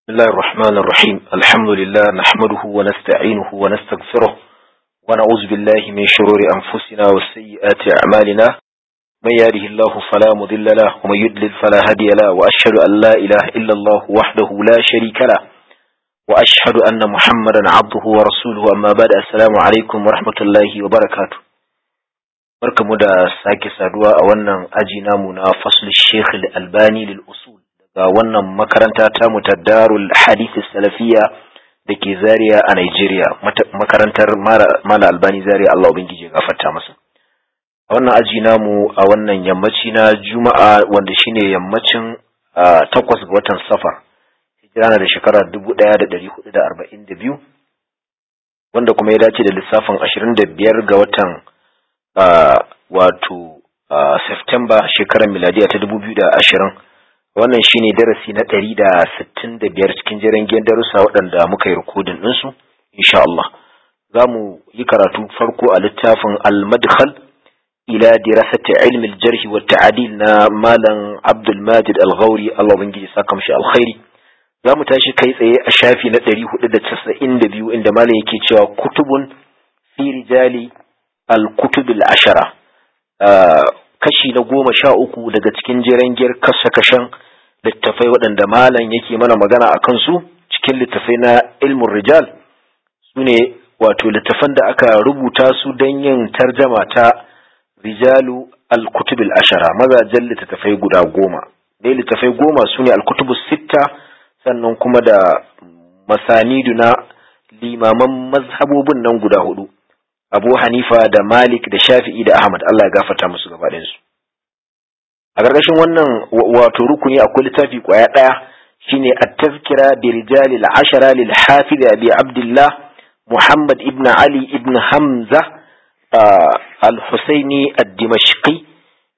بسم الله الرحمن الرحيم الحمد لله نحمده ونستعينه ونستغفره ونعوذ بالله من شرور أنفسنا وسيئات أعمالنا من يهده الله فلا مضل له ومن يضلل فلا هادي له وأشهد أن لا إله إلا الله وحده لا شريك له وأشهد أن محمدا عبده ورسوله أما بعد السلام عليكم ورحمة الله وبركاته barkamu da sake saduwa a wannan aji namu na fasl Sheikh Al-Albani lil usul daga wannan makaranta ta mu ta Darul Hadith Salafiyya dake Zaria a Nigeria makarantar Mala Albani Zaria Allah ubangiji ya gafarta masa a wannan aji namu a wannan yammaci na Juma'a wanda shine yammacin takwas ga watan Safar hijira na da shekara 1442 wanda kuma ya dace da lissafin 25 ga watan Uh, wato uh, September shekarar miladiya ta dubu biyu da ashirin wannan shine darasi na ɗari da sittin da biyar cikin jiran darussa waɗanda muka yi rikodin ɗinsu insha Allah za mu yi karatu farko a littafin al-madkhal ila dirasati ilmi al-jarh wa ta'dil na malam Abdul Majid Al-Ghauri Allah ubangiji saka mishi alkhairi za mu tashi kai tsaye a shafi na ɗari hudu da casa'in da biyu inda malam yake cewa kutubun fi rijali al-kutub al-ashara kashi na goma sha uku daga cikin jirangiyar kashe-kashen littafai waɗanda malam yake mana magana a kansu cikin littafai na ilmin rijal su ne wato littafan da aka rubuta su don yin tarjama ta rijalu al-kutub al-ashara mazajen littattafai guda goma dai littafai goma su ne al-kutub sitta sannan kuma da masanidu na limaman mazhabobin nan guda hudu Abu Hanifa da Malik da Shafi'i da Ahmad Allah ya gafarta musu gaba su. A ƙarƙashin wannan wato rukuni akwai littafi ƙwaya ɗaya shine at-tazkira bi rijali al-ashara lil hafiz Abi Abdullah Muhammad ibn Ali ibn Hamza al-Husaini ad-Dimashqi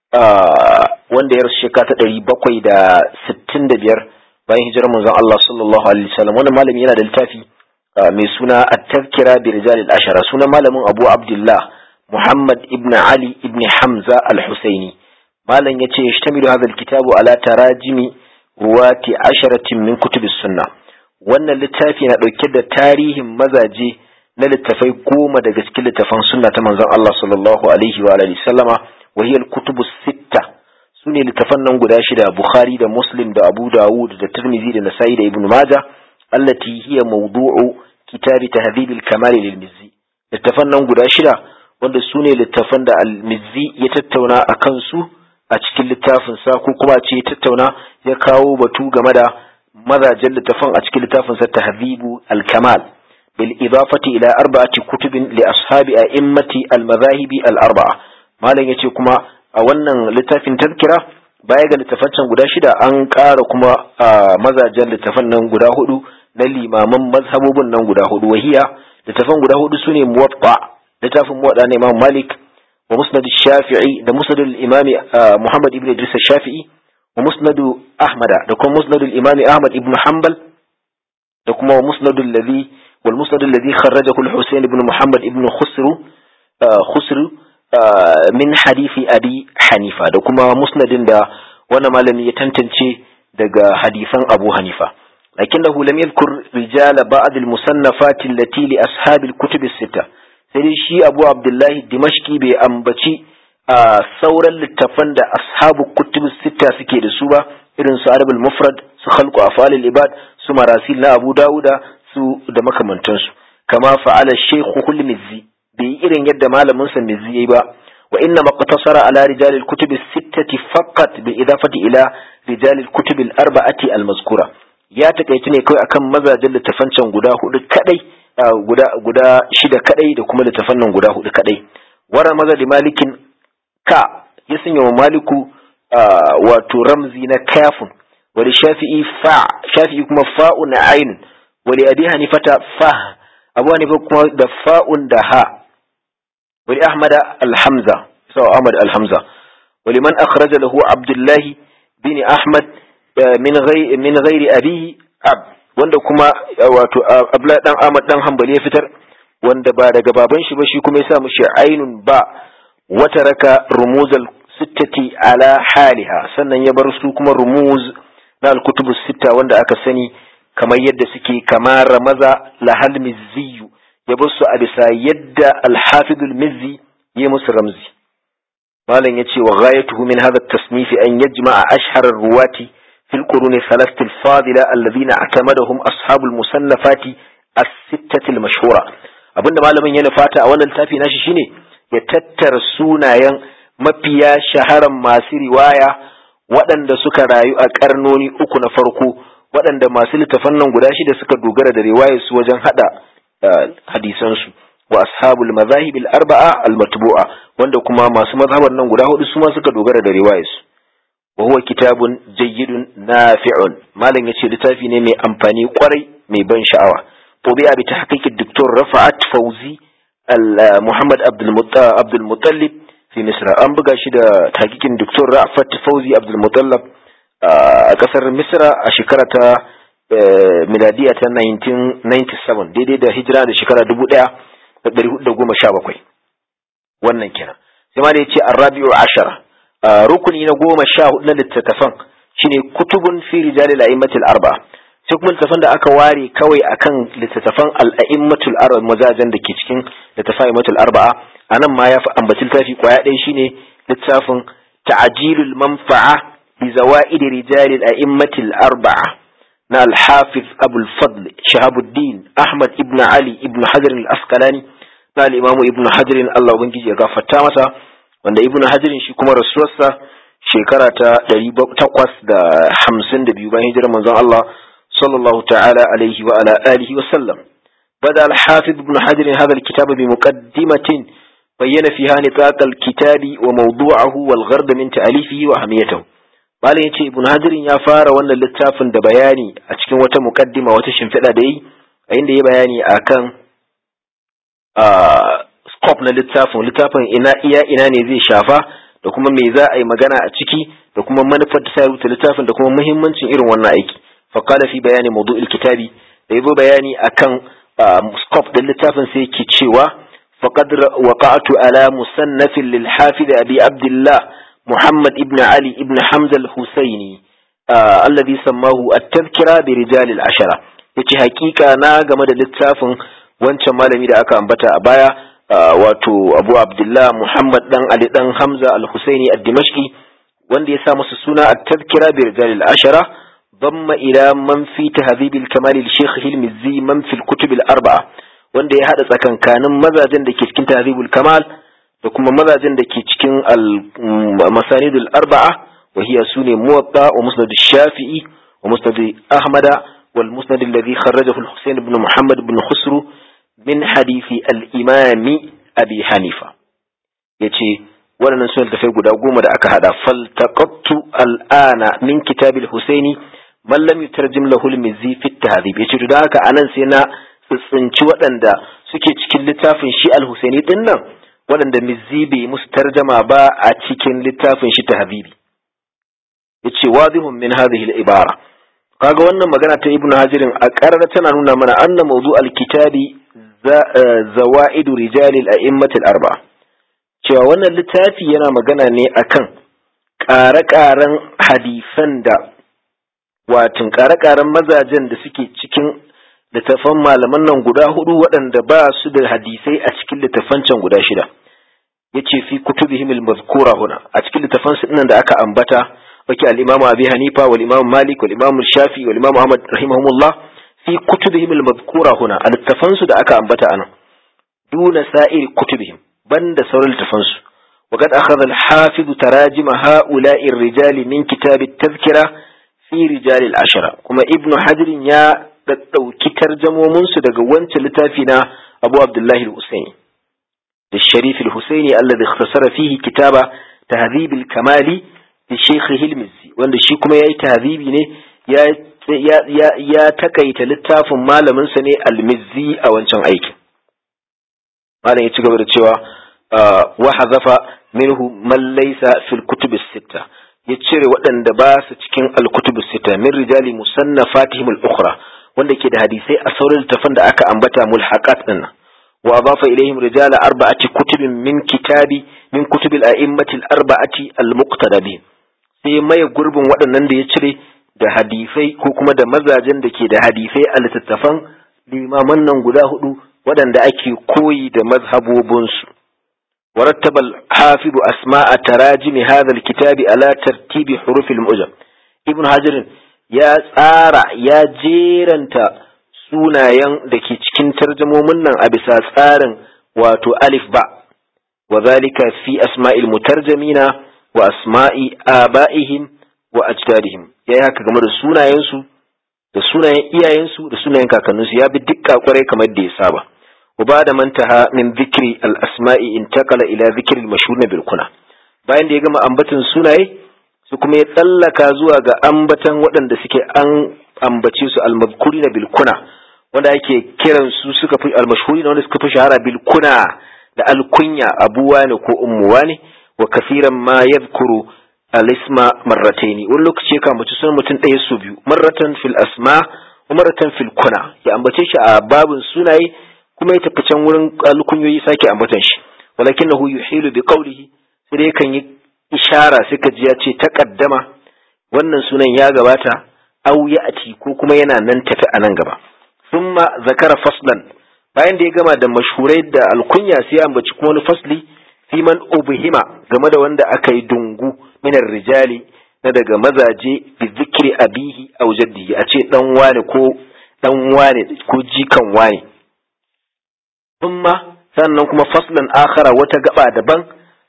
wanda ya rasu shekara ta ɗari bakwai da sittin da biyar bayan hijirar manzon Allah sallallahu alaihi wasallam wannan malami yana da littafi mai suna at-tazkira bi rijal al-ashara sunan malamin Abu Abdullah Muhammad ibn Ali ibn Hamza al-Husaini malam yace yashtamilu hadha al-kitabu ala tarajimi ruwati asharatin min kutubis sunna wannan littafi na dauke da tarihin mazaje na littafai goma daga cikin littafan sunna ta manzon Allah sallallahu alaihi wa alihi sallama wa hiya al-kutubu sitta sune littafan nan guda shida Bukhari da Muslim da Abu Dawud da Tirmidhi da Nasa'i da Ibn Majah allati hiya mawdu'u kitabi tahdhib al-kamal lil-mizzi littafan nan guda shida wanda su ne littafan da al-mizzi ya tattauna a kansu a cikin littafin sa ko kuma ce ya tattauna ya kawo batu game da mazajen littafan a cikin littafin sa tahdhibu al-kamal bil idafati ila arba'ati kutubin li ashabi a'immati al-madhahibi al-arba'a malam yace kuma a wannan littafin tazkira baya ga littafan guda shida an ƙara kuma mazajen littafan nan guda hudu na limaman mazhabobin nan guda hudu wahiya littafan guda hudu sune muwatta littafin muwatta na Imam Malik wa musnad Shafi'i da musnad al-Imam Muhammad ibn Idris Shafi'i wa musnad Ahmad da kuma musnad al-Imam Ahmad ibn Hanbal da kuma musnad alladhi wal musnad alladhi kharrajahu al-Husayn ibn Muhammad ibn Khusru Khusru min hadisi Abi Hanifa da kuma musnadin da wannan malami ya tantance daga hadisan Abu Hanifa لكنه لم يذكر رجال بعض المصنفات التي لأصحاب الكتب الستة sai shi abu abdullahi dimashki bai ambaci a sauran littafan da ashabu kutub sita suke da su ba irin su arabul mufrad su khalqu afalil ibad su marasil na abu dawuda su da makamantansu kama fa'ala shaykhu kul mizzi bai irin yadda malamin sa mizzi yayi ba wa inna maqtasara ala rijal al kutub sittati faqat bi idafati ila rijal al kutub al arba'ati al mazkura ya takaici ne kawai akan mazajen littafan can guda hudu kadai guda guda shida kadai da kuma littafan nan guda hudu kadai wara maza da malikin ka ya sanya wa maliku wato ramzi na kafin wani shafi'i fa shafi'i kuma fa'un ainun wani abi hanifata fa abu hanifa kuma da fa'un da ha wani ahmad alhamza sawa ahmad alhamza wani man akhraja lahu abdullahi bin ahmad min ghairi abihi ab wanda kuma wato abla dan Ahmad dan Hanbali ya fitar wanda ba daga baban shi ba shi kuma ya sa mushi ainun ba wata raka rumuzal sittati ala haliha sannan ya bar su kuma rumuz na al-kutubu sitta wanda aka sani kamar yadda suke kama ramaza lahal mizziyu ya su a bisa yadda alhafidul mizzi ya musu ramzi malam ya ce wa ghayatuhu min hadha tasnifi an yajma'a ashharar ruwati fil quruni thalathati al-fadila alladhina atamadahum ashabul musannafati as-sittati al-mashhura abinda malamin ya nufata a wannan littafi nashi shine ya tattara sunayen mafiya shaharan masu riwaya waɗanda suka rayu a ƙarnoni uku na farko waɗanda masu littafan nan guda shida suka dogara da riwayar su wajen hada hadisansu wa ashabul mazahib al-arba'a al-matbu'a wanda kuma masu mazhabar nan guda hudu su ma suka dogara da riwayar su wa huwa kitabun jayyidun nafi'un malam yace littafi ne mai amfani kwarai mai ban sha'awa طبيعة بتحقيق الدكتور رفعت فوزي محمد عبد المطلب في مصر أم بقى شدا تحقيق الدكتور رفعت فوزي عبد المطلب أكثر مصر أشكرة ميلادية 1997 دي دي دا هجرة دا شكرة دبو دا dari hudu da goma sha bakwai wannan kenan sai ma da yace arrabi'u ashara rukuni na goma sha hudu na littattafan shine kutubun fi rijali al-a'immatil arba'a sai kuma littattafan da aka ware kawai akan littattafan al'a'immatul arba'a mazajen da ke cikin littattafan a'immatul arba'a anan ma ya fi ambaci littafi kwaya ɗaya shine littafin ta'jilul manfa'a bi zawaid rijal al'a'immatul arba'a na al-hafiz abul fadl shahabuddin ahmad ibn ali ibn hajar al-asqalani na al-imamu ibn hajar Allah ubangiji ya gafarta masa wanda ibn hajar shi kuma rasuwarsa shekara ta 852 bayan hijirar manzon Allah صلى الله تعالى عليه وعلى آله وسلم بدأ الحافظ ابن حجر هذا الكتاب بمقدمة بين فيها نطاق الكتاب وموضوعه والغرض من تأليفه وأهميته malin ya ce ibn hajirin ya fara wannan littafin da bayani a cikin wata mukaddima wata shimfiɗa da yi a inda ya bayani a kan scope na littafin littafin ina iya ina ne zai shafa da kuma me za a yi magana a ciki da kuma manufar da ta rubuta littafin da kuma muhimmancin irin wannan aiki فقال في بيان موضوع الكتاب يبو بياني أكن سكوب دل التافن سيكي تشيوا فقد وقعت على مصنف للحافظ أبي عبد الله محمد ابن علي ابن حمزة الحسيني آه الذي سماه التذكرة برجال العشرة yace hakika na game da littafin wancan malami da aka ambata a baya wato Abu Abdullah Muhammad dan Ali dan Hamza al-Husaini ad-Dimashqi wanda ya sa masa suna at-tadhkira bi rijal al-ashara ضم إلى من في تهذيب الكمال الشيخ المزي من في الكتب الأربعة wanda ya haɗa tsakankanin mazajen da ke cikin tahribul kamal da kuma mazajen da ke cikin masanidul arba'a wa hiya sune muwatta wa musnad shafi'i wa musnad ahmada wal musnad alladhi kharrajahu al-husayn ibn muhammad ibn khusru min hadithi al-imam abi hanifa yace waɗannan sunan tafai guda goma da aka hada faltaqattu al-ana min kitabil husaini man lam yutarjim lahu al-mizzi fi at-tahdhib yace to da haka anan sai na tsinci waɗanda suke cikin littafin shi al-husaini din nan waɗanda mizzi bai musu tarjama ba a cikin littafin shi tahdhibi yace wadihun min hadhihi al-ibara kaga wannan magana ta ibnu hajirin a karar tana nuna mana anna mawdu al-kitabi zawaidu rijali al-a'immat al-arba'a cewa wannan littafi yana magana ne akan ƙare-ƙaren hadisan da watin ƙare-ƙaren mazajen da suke cikin littafan malaman nan guda hudu waɗanda ba su da hadisai a cikin littafan can guda shida ya ce fi kutubihim al-mazkura huna a cikin littafan su nan da aka ambata wake al-imamu abi hanifa wal imamu malik wal imamu shafi wal imamu ahmad rahimahumullah fi kutubihim al-mazkura huna a littafan su da aka ambata anan duna sa'ir kutubihim banda sauran littafansu وقد أخذ الحافظ تراجم هؤلاء الرجال من كتاب التذكرة في رجال العشرة كما ابن حجر يا ɗauki tarjamominsu daga wancan littafi na Abu Abdullahi al-Husaini da Sharif al-Husaini alladhi ikhtasara fihi kitaba tahdhib al-kamali da Sheikh Hilmizi wanda shi kuma yayi tahdhibi ne ya ya ya takaita littafin malamin sa ne al-Mizzi a wancan aikin malam ya ci gaba da cewa wa hazafa minhu man laysa fil kutub as-sitta ya cire waɗanda ba su cikin al-kutub as-sitta min rijali musannafatihim al-ukhra wanda ke da hadisai a sauran littafan da aka ambata mulhaqat din wa adafa ilaihim rijala arba'ati kutubin min kitabi min kutubil a'immati al-arba'ati al-muqtada bi sai maye gurbin waɗannan da ya cire da hadisai ko kuma da mazajen da ke da hadisai a littattafan limaman nan guda hudu waɗanda ake koyi da mazhabobinsu ورتب الحافظ أسماء تراجم هذا الكتاب على ترتيب حروف المعجم ابن حجر يا tsara ya jeranta sunayen da ke cikin tarjamomin nan a bisa tsarin wato alif ba wa zalika fi asma'il mutarjamina wa asma'i aba'ihim wa ajdadihim yayi haka game da sunayensu da sunayen iyayensu da sunayen kakanninsu ya bi dukka kwarai kamar da ya saba وبعد ما انتهى من ذكر الأسماء انتقل إلى ذكر المشهور بالكنى bayan da ya gama ambatan sunaye su kuma ya tsallaka zuwa ga ambatan waɗanda suke an ambace su almazkuri na bilkuna wanda ake kiran su suka fi almashhuri wanda suka fi shahara bilkuna da alkunya abuwa ne ko ummuwa ne wa kafiran ma yadhkuru alisma marrataini wani lokaci ya kamace sunan mutum ɗaya su biyu marratan fil asma wa marratan fil kuna ya ambace shi a babin sunaye kuma ya tafi can wurin alkunyoyi sake ambatan shi walakinahu yuhilu bi qawlihi sai dai kan yi ishara suka ji ya ce taqaddama wannan sunan ya gabata au ya'ti ko kuma yana nan tafi a nan gaba thumma zakara faslan bayan da ya gama da mashhurai da alkunya sai ya ambaci kuma wani fasli fi man ubhima game da wanda aka yi dungu minar rijali na daga mazaje bi zikri abihi aw jaddihi a ce dan wane ko dan wane ko jikan wane thumma sannan kuma faslan akhara wata gaba daban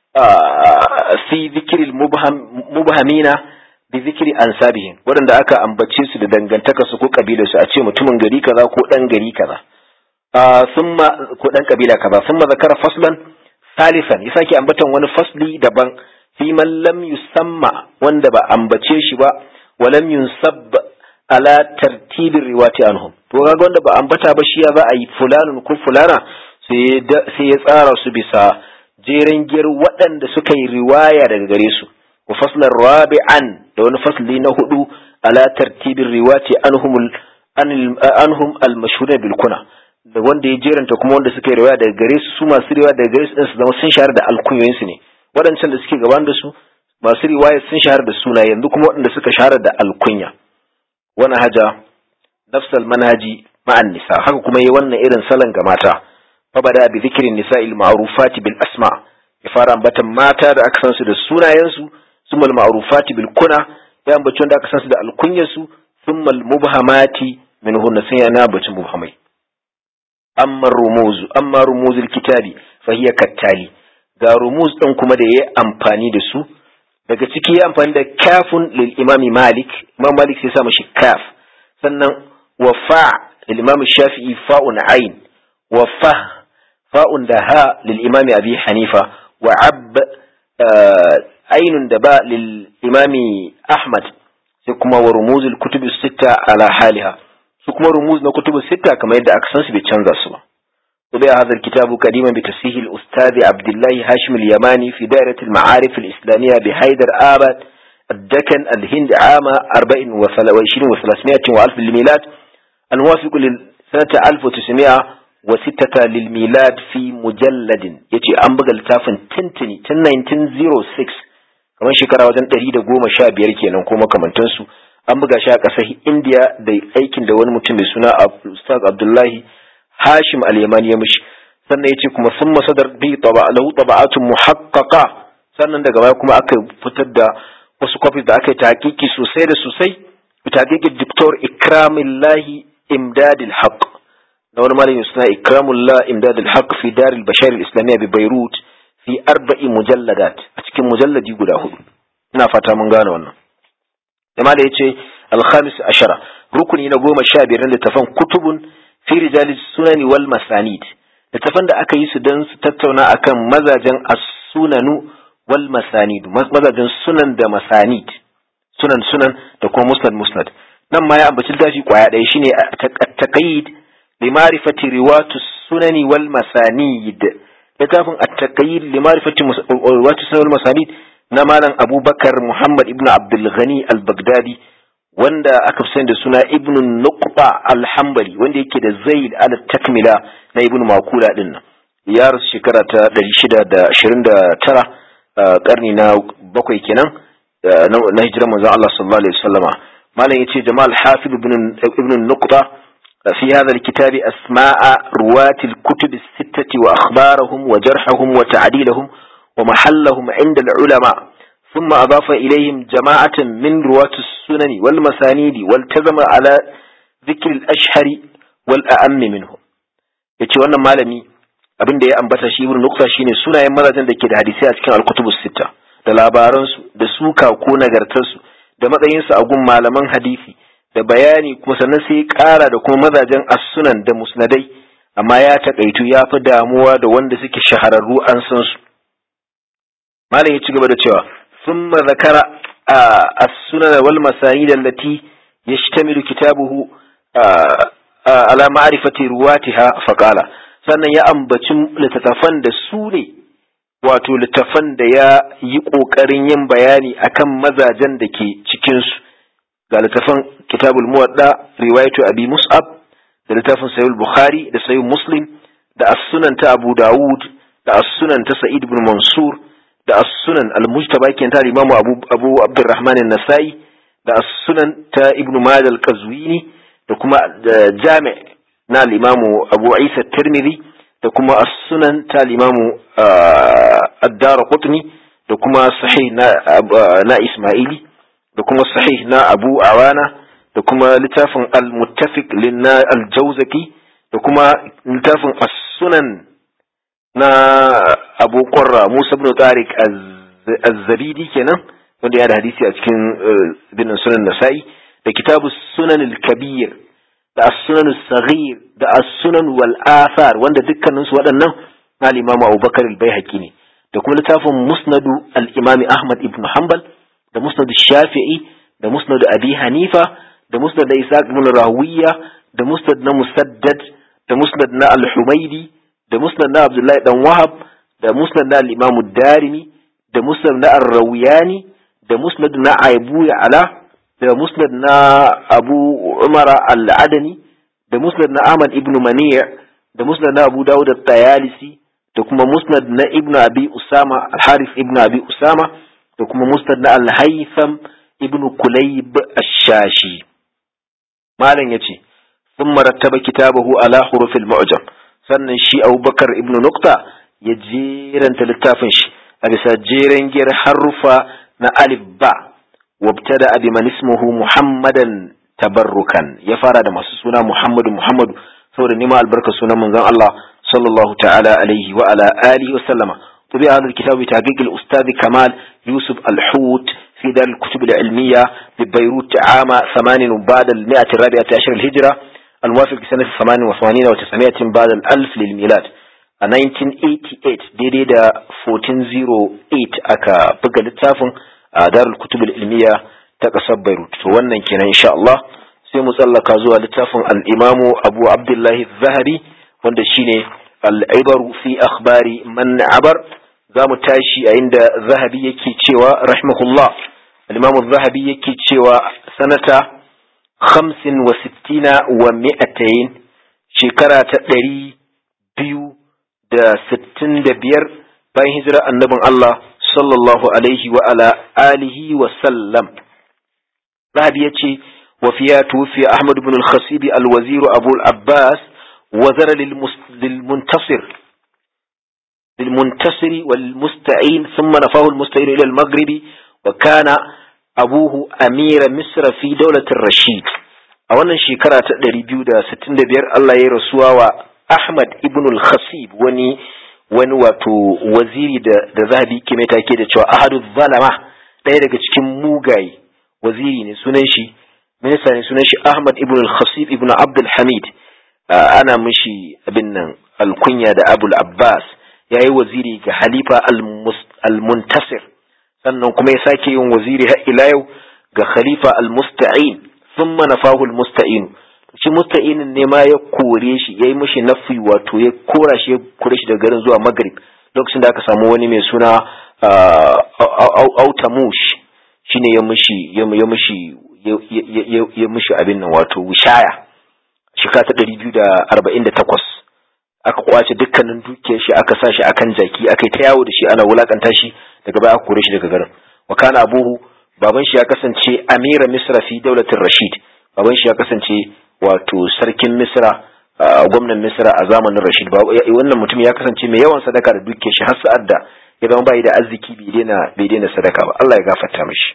fi zikri mubhamina bi zikri ansabihim waɗanda aka ambace su da dangantaka su ko kabila su a ce mutumin gari kaza ko dan gari kaza summa ko dan kabila kaza summa zakara faslan salisan ya sake ambatan wani fasli daban fi man lam yusamma wanda ba ambace shi ba wa lam yunsab ala tartibin riwati anhum to kaga wanda ba ambata ba shi ya za a yi fulanun ko fulana sai ya tsara su bisa jeren giyar waɗanda suka yi riwaya daga gare su wa faslan rabi'an da wani fasli na hudu ala tartibin riwati anhum anhum al-mashhur bil kuna da wanda ya jeranta kuma wanda suka yi riwaya daga gare su su masu riwaya daga gare su din su zama sun shahara da alkunyoyin su ne waɗancan da suke gaban da su masu riwaya sun shahara da suna yanzu kuma waɗanda suka shahara da alkunya wani haja nafsal manhaji ma'an nisa haka kuma yi wannan irin salon ga mata fa bada bi zikirin nisa'il ma'rufati bil asma ya fara ambatan mata da aka san su da sunayensu summal ma'rufati bil kuna ya ambaci wanda aka san su da alkunyarsu summal mubhamati min hunna sai yana ambacin mubhamai amma rumuzu amma rumuzul kitabi fa hiya kattali ga rumuz din kuma da yayi amfani da su daga ciki ya amfani da kafun lil imami malik imam malik sai sa mashi kaf sannan wa fa lil imam shafi'i fa'un ain wa fa fa'un da ha lil imami abi hanifa wa ab ainun da ba lil imami ahmad sai kuma wa rumuzul kutubi sitta ala haliha su kuma rumuz na kutubu sitta kamar yadda aka san su bai canza su ba طبع هذا الكتاب قديما بتصحيح الأستاذ عبد الله هاشم اليماني في دائرة المعارف الإسلامية بحيدر آباد الدكن الهند عام 24 و300 وألف للميلاد الموافق لسنة 1906 للميلاد في مجلد يتي أنبغى التافن تنتني 1906 kamar shekara wajen ɗari da goma sha biyar kenan ko makamantansu an buga shi a ƙasar indiya da aikin da wani mutum mai suna ustaz abdullahi hashim al-yamani ya mishi sannan yace kuma sun masadar bi taba lahu taba'atun muhaqqaqa sannan daga baya kuma aka fitar da wasu copies da aka yi tahqiqi sosai da sosai tahqiqi Dr. Ikramullah Imdad al-Haq da wani malami suna Ikramullah Imdad al-Haq fi Dar al-Bashar al-Islamiyya bi Beirut fi arba'i mujalladat a cikin mujalladi guda hudu ina fata mun gane wannan jama'a da yace al-khamis ashara rukuni na goma sha biyar na littafan kutubun fi rijali sunani wal masanid littafan da aka yi su don su tattauna akan mazajen as-sunanu wal masanid mazajen sunan da masanid sunan sunan da kuma musnad musnad nan ma ya ambaci littafi kwaya ɗaya shine at-taqayyid li ma'rifati riwatu sunani wal masanid littafin at-taqayyid li ma'rifati riwatu sunani wal masanid na malam Abubakar Muhammad ibn Abdul Ghani al-Baghdadi wanda aka fi da suna ibn nuqba al-hanbali wanda yake da zaid al-takmila na ibn makula din nan ya rasu shekara ta 629 karni na bakwai kenan na hijirar manzon Allah sallallahu alaihi wasallama malam yace jamal hafiz ibn ibn nuqta في هذا الكتاب أسماء رواة الكتب الستة وأخبارهم وجرحهم وتعديلهم ومحلهم عند العلماء ثم أضاف إليهم جماعة من رواة السنن والمسانيد والتزم على ذكر الأشهر والأأم منهم yace wannan malami abin da ya ambata shi ibn nukta shine sunayen mazajen da ke da hadisi a cikin al-kutubus sita da labaransu da suka ko nagartarsu da matsayinsu a gun malaman hadisi da bayani kuma sannan sai ƙara da kuma mazajen as-sunan da musnadai amma ya takaitu ya fi damuwa da wanda suke shahararru an san su malam ya ci gaba da cewa ثم ذكر السنن والمسانيد التي يشتمل كتابه على معرفة رواتها فقال sannan ya ambaci littattafan da su ne wato littattafan da ya yi ƙoƙarin yin bayani akan mazajen da ke cikinsu ga littattafan kitabul muwadda riwayatu abi mus'ab da littafin sayyid bukhari da sayyid muslim da as-sunan ta abu dawud da as-sunan ta sa'id ibn mansur da as-sunan al-mujtaba kenan ta imamu abu abu abdurrahman an-nasai da as-sunan ta ibn majah al-qazwini da kuma jami' na al-imamu abu isa tirmidhi da kuma as-sunan ta al-imamu ad-darqutni da kuma sahih na na isma'ili da kuma sahih na abu awana da kuma littafin al-muttafiq lin al-jawzaki da kuma littafin as-sunan na abu ƙwarra musa ibn tariq az-zabidi kenan wanda ya da hadisi a cikin binin sunan nasa'i da kitabu sunan al-kabir da as-sunan as-saghir da as-sunan wal athar wanda dukkanin su waɗannan na al-imamu abubakar al-baihaqi ne da kuma littafin musnadu al-imami ahmad ibn hanbal da musnadu shafi'i da musnadu abi hanifa da musnad na isaac ibn rawiya da musnad na musaddad da musnad na al-humaidi da musnad na Abdullahi dan Wahab da musnad na al-Imam darimi da musnad na Ar-Rawiyani da musnad na Abu Ala da musnad na Abu Umar al-Adani da musnad na Ahmad ibn Mani' da musnad na Abu Dawud at-Tayalisi da kuma musnad na Ibn Abi Usama al-Harith ibn Abi Usama da kuma musnad na Al-Haytham ibn Kulayb ash-Shashi malam yace ثم رتب كتابه على حروف المعجم sannan shi abubakar ibn nukta ya jeranta littafin shi a bisa jeren giyar harufa na alif ba wabtada abi man ismuhu muhammadan tabarrukan ya fara da masu suna muhammadu muhammadu saboda nima albarka sunan manzon Allah sallallahu ta'ala alaihi wa ala alihi wa sallama طبع هذا الكتاب بتحقيق الأستاذ كمال يوسف الحوت في دار الكتب العلمية ببيروت عام ثمان بعد المئة الرابعة عشر الهجرة الموافق سنة 88 و900 بعد الألف للميلاد a 1988 daidai da 1408 aka buga littafin a darul kutub ilmiya ta ƙasar Beirut to wannan kenan insha Allah sai mu tsallaka zuwa littafin al-Imamu Abu Abdullahi Zahabi wanda shine al-Ibaru fi akhbari man abar za mu tashi a inda Zahabi yake cewa rahimahullah al-Imamu Zahabi yake cewa sanata hamsin wa sittina wa mi'atayin shekara ta ɗari biyu da sittin da biyar bayan hijira annabin Allah sallallahu alaihi wa ala alihi wa sallam Zahabi ya ce wa fiya tufi Ahmad ibn al-Khasibi al-Wazir Abu al-Abbas wazara lil-muntasir للمنتصر والمستعين ثم نفاه المستعين إلى المغرب وكان abuhu amira misra fi daulatin rashid a wannan shekara ta 265 Allah ya rasuwa wa Ahmad ibn al-Khasib wani wani wato waziri da da zahabi ke mai take da cewa ahadu zalama ɗaya daga cikin mugaye waziri ne sunan shi minista ne sunan shi Ahmad ibn al-Khasib ibn Abdul Hamid ana mishi abin nan alkunya da Abul Abbas yayi waziri ga Halifa al-Muntasir sannan kuma ya sake yin waziri har ila yau ga khalifa al-musta'in thumma nafahu al-musta'in shi musta'inin ne ma ya kore shi yayi mishi nafi wato ya kora shi ya kore shi daga garin zuwa maghrib lokacin da aka samu wani mai suna autamush shine ya mishi ya mishi ya mishi abin nan wato wishaya shekara ta 248 aka kwace dukkanin dukiyar shi aka sa shi akan jaki aka yi ta yawo da shi ana wulakanta shi daga baya aka kore shi daga garin wa kana abuhu baban shi ya kasance amira misra fi daulatin rashid baban shi ya kasance wato sarkin misra gwamnan misra a zamanin rashid wannan mutum ya kasance mai yawan sadaka da duke shi har sa'ad da ya zama bai da arziki bai daina bai daina sadaka ba Allah ya gafarta mishi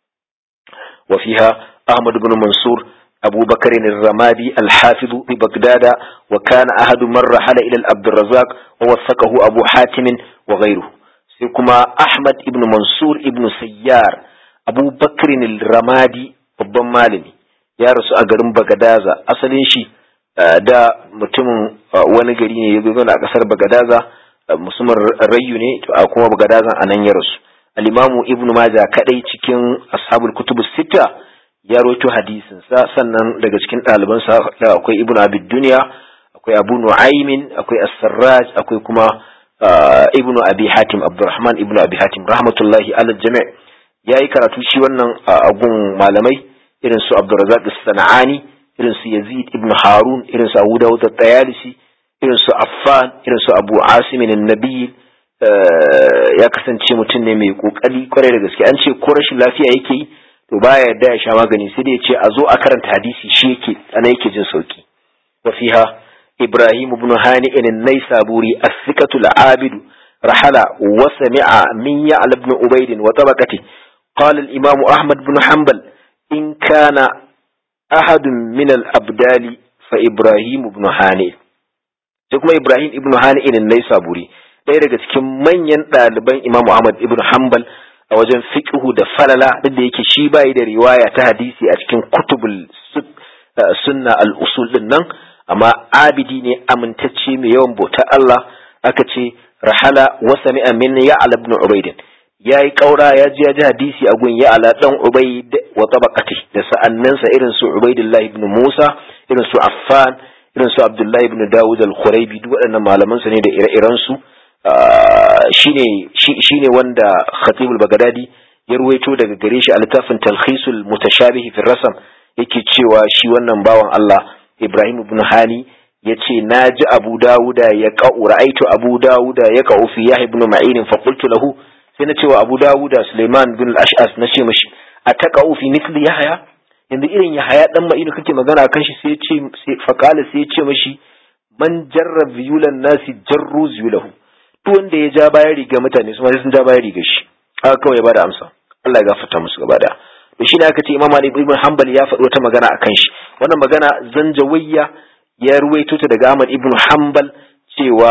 wa fiha ahmad ibn mansur أبو بكر الرمادي الحافظ ببغداد وكان أحد من رحل إلى عبد الرزاق ووثقه أبو حاتم وغيره سيكما أحمد ابن منصور ابن سيار أبو بكر الرمادي babban malami ya rasu a garin Bagadaza asalin shi da mutumin wani gari ne ya zo a kasar Bagadaza musamman rayu ne a kuma Bagadaza a nan ya rasu al-Imamu Ibn Majah kadai cikin ashabul kutub sita ya roto hadisin sa sannan daga cikin ɗalibansa akwai ibnu abid duniya akwai abu nu'aymin akwai as-sarraj akwai kuma ibnu abi hatim abdurrahman ibnu abi hatim rahmatullahi ala jami' yayi karatu shi wannan agun malamai irin su abdurrazzaq as-sanani irin su yazid ibnu harun irin su abu dawud at-tayalisi irin su affan irin su abu asim an-nabi ya kasance mutum ne mai kokari kwarai da gaske an ce ko rashin lafiya yake yi to baya yarda ya sha magani sai dai ya ce a zo a karanta hadisi shi yake ana yake jin sauki wa fiha ibrahim ibn hani in naysaburi as-sikatu al-abid rahala wa sami'a min ya'la ibn ubayd wa tabaqati qala al-imam ahmad ibn hanbal in kana ahad min al-abdali fa ibrahim ibn hani sai kuma ibrahim ibn hani in naysaburi ɗaya daga cikin manyan ɗaliban imam ahmad ibn hanbal a wajen fiqhu da falala duk da yake shi bai da riwaya ta hadisi a cikin kutubul sunna al-usul din nan amma abidi ne amintacce mai yawan bauta Allah aka ce rahala wa sami'a min ya'la ibn ubayd yayi kaura ya ji ya ji hadisi a gun ya'la dan ubayd wa tabaqati da sa'annansa irin su ubaydullah ibn musa irin su affan irin su abdullah ibn dawud al-khuraibi duk waɗannan malaman su ne da ire-iren su shine wanda khatibul bagadadi ya ruwaito daga gare shi a littafin talkhisul mutashabihi fi rasam yake cewa shi wannan bawan Allah Ibrahim ibn Hani yace naji Abu Dawuda ya qa'u ra'aitu Abu Dawuda ya qa'u fi Yahya ibn Ma'in fa qultu lahu sai na ce wa Abu Dawuda Sulaiman bin al-Ash'as na ce mishi ataqa'u fi mithli Yahya yanzu irin Yahya dan Ma'in kake magana kan shi sai ya ce fa qala sai ya ce mishi man jarra zuyulan nasi jarru zuyulahu duk wanda ya ja bayan riga mutane su ma sun ja bayan riga shi haka kawai ya bada amsa Allah ya gafarta musu gaba da to shi ne aka ce Imam Ali ibn Hanbal ya faɗi wata magana akan shi wannan magana zanjawayya ya ruwaito ta daga Ahmad ibn Hanbal cewa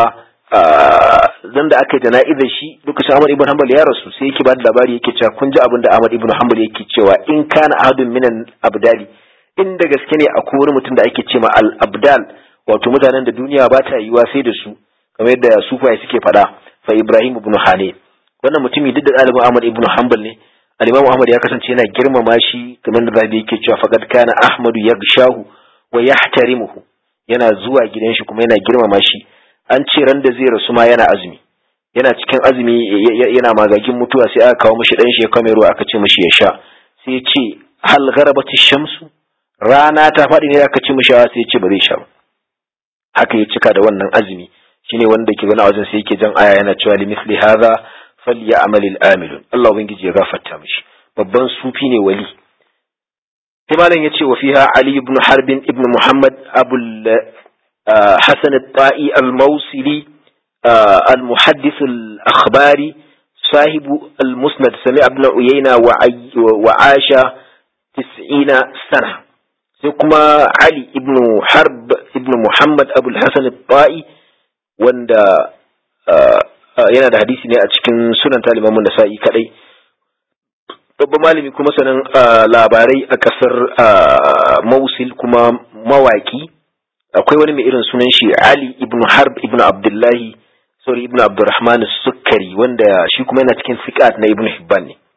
zan da aka yi jana'izar shi lokacin Ahmad ibn Hanbal ya rasu sai yake bada labari yake cewa kun ji abin da Ahmad ibn Hanbal yake cewa in kana ahadun minan abdali in da gaske ne akwai wani mutum da ake ce ma al abdal wato mutanen da duniya ba ta yiwa sai da su kamar yadda sufaye suke faɗa fa Ibrahim ibn Hane wannan mutumi duk da ɗalibin Ahmad ibn Hanbal ne al-Imam Ahmad ya kasance yana girmama shi kamar da Rabi yake cewa faqad kana Ahmadu yagshahu wa yahtarimuhu yana zuwa gidan shi kuma yana girmama shi an ce ran da zai rasu ma yana azumi yana cikin azumi yana magagin mutuwa sai aka kawo mishi dan shi ya kame ruwa aka ce mishi ya sha sai ya ce hal gharabati shamsu rana ta faɗi ne aka ce mishi sai ya ce ba zai sha ba haka ya cika da wannan azumi shine wanda ke gana wajen sai yake jan aya yana cewa li misli hadha falyamal al-amilun Allah ubangiji ya gafarta mishi babban sufi ne wali sai malam yace wa fiha ali ibn harb ibn muhammad abul hasan at-ta'i al-mawsili al-muhaddith al-akhbari صاحب المسند سمع ابن عيينة وعاش تسعين سنة سيكما علي ابن حرب ابن محمد أبو الحسن الطائي wanda yana da hadisi ne a cikin sunan talimamun nasa'i kadai babban malami kuma sanan labarai a kasar mausil kuma mawaki akwai wani mai irin sunan shi ali ibn harb ibn abdullahi sorry ibn abdurrahman sukkari wanda shi kuma yana cikin sikat na ibn hibban ne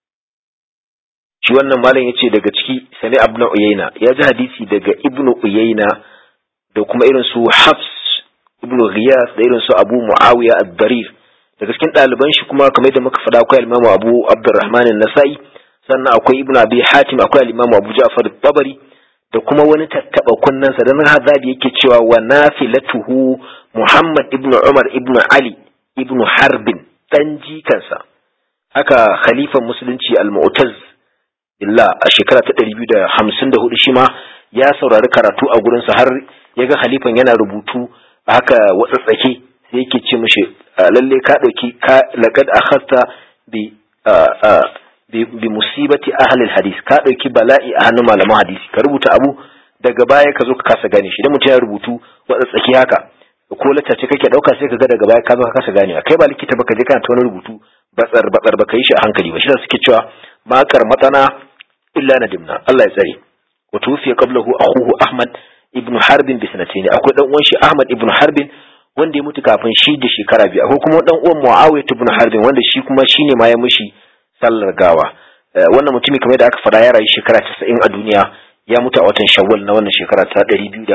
shi wannan malam yace daga ciki sani ibn uyayna ya ji hadisi daga ibn uyayna da kuma irin su hafs ibn Ghiyas da irin su Abu Muawiya ad-Darir daga cikin ɗaliban shi kuma kamar yadda muka faɗa akwai al-Imam Abu Abdurrahman an-Nasa'i sannan akwai Ibn Abi Hatim akwai al-Imam Abu Ja'far at-Tabari da kuma wani tattaba kunnansa dan Hazabi yake cewa wa nafilatuhu Muhammad ibn Umar ibn Ali ibn Harbin dan jikansa haka khalifan musulunci al-Mu'taz illa a shekara ta 254 shi ma ya saurari karatu a gurinsa har ya ga halifan yana rubutu haka watsatsake sai yake ce mishi lalle ka dauki ka laqad akhadta bi bi musibati ahli hadis ka dauki bala'i a hannun malaman hadisi ka rubuta abu daga baya ka zo ka kasa gane shi idan mutum ya rubutu watsatsake haka ko laccace kake dauka sai ka ga daga baya ka zo ka kasa ganewa kai ba likita ba ka je kana ta wani rubutu batsar batsar baka yi shi a hankali ba shi da suke cewa makar matsana illa nadimna Allah ya tsare wa tufiya qablahu akhuhu Ahmad ibn Harbin bi sanatayn akwai dan uwan shi Ahmad ibn Harbin wanda ya mutu kafin shi da shekara biyu akwai kuma dan uwan Muawiya ibn Harbin wanda shi kuma shine ma ya mushi sallar gawa wannan mutumi kamar da aka fada ya rayu shekara 90 a duniya ya mutu a watan Shawwal na wannan shekara ta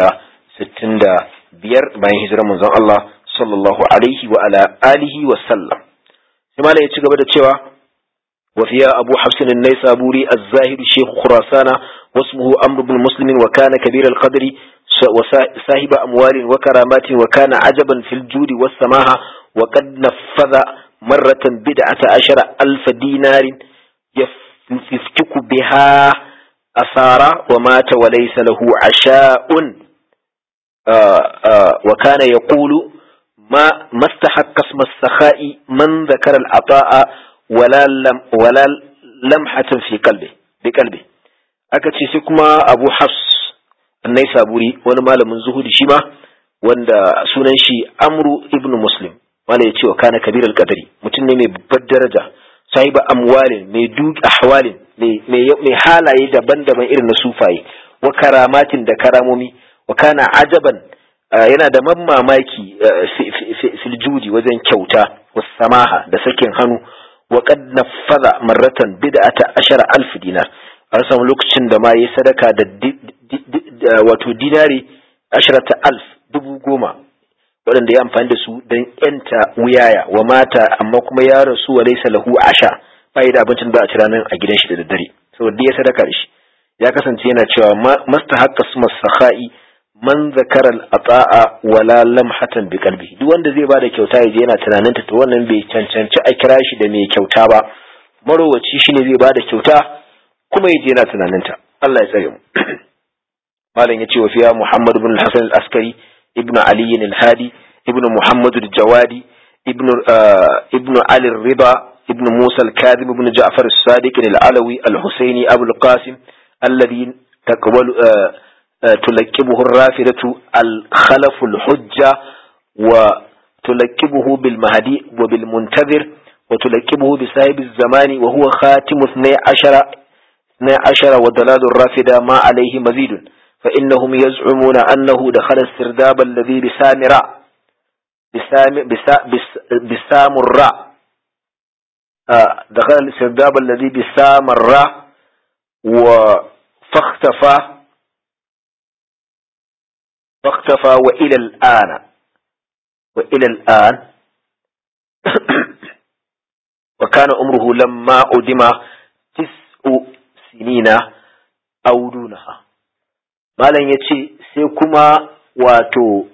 265 bayan hijirar manzon Allah sallallahu alaihi wa ala alihi wa sallam sai malai ya ci gaba da cewa وفيها أبو حفص النيسابوري الزاهد شيخ خراسان واسمه أمر بن مسلم وكان كبير القدر وصاحب أموال وكرامات وكان عجبا في الجود والسماحة وقد نفذ مرة بدعة عشر ألف دينار يفتك بها أثارا ومات وليس له عشاء آآ آآ وكان يقول ما ما استحق اسم السخاء من ذكر العطاء wala lamhatin fi kalbe bi kalbe aka ce sai kuma abu hafs annai saburi wani malamin zuhudi shi ma wanda sunan shi amru ibn muslim wanda ya ce wa kana kabir al-qadari mutum ne mai babbar daraja sahiba amwalin mai duk ahwalin mai halaye daban-daban irin na sufaye wa karamatin da karamomi wa kana ajaban yana da mamaki filjudi wajen kyauta wasu samaha da sakin hannu وقد نفذ مرة بدعة عشر ألف دينار an samu lokacin da ma ya sadaka da wato dinari ashirata alf dubu goma waɗanda ya amfani da su don yanta wuyaya wa mata amma kuma ya rasu wa laisa lahu asha ba da abincin da a ci ranar a gidan shi da daddare saboda ya sadaka da shi ya kasance yana cewa masta haka su masakha'i man zakara al'ata'a wala lamhatan bi qalbi duk wanda zai bada kyauta yaje yana tunanin ta to wannan bai cancanci a kira shi da mai kyauta ba marowaci shine zai bada kyauta kuma yaje yana tunanin ta Allah ya tsare mu malam yace wa fiya Muhammad ibn al-Hasan al-Askari ibn Ali al-Hadi ibn Muhammad al-Jawadi ibn ibn Ali al-Riba ibn Musa al-Kadhib ibn Ja'far al-Sadiq al-Alawi al-Husaini Abu al-Qasim alladhi taqbalu تلكبه الرافدة الخلف الحجة وتلكبه بالمهدي وبالمنتظر وتلكبه بصاحب الزمان وهو خاتم اثني عشر اثني عشر ودلال الرافدة ما عليه مزيد فإنهم يزعمون أنه دخل السرداب الذي بسامراء بسام بسا بس بسامراء آه دخل السرداب الذي بسامراء وفاختفى فاختفى وإلى الآن وإلى الآن وكان عمره لما أدم تسع سنين أو دونها malam ya ce sai kuma wato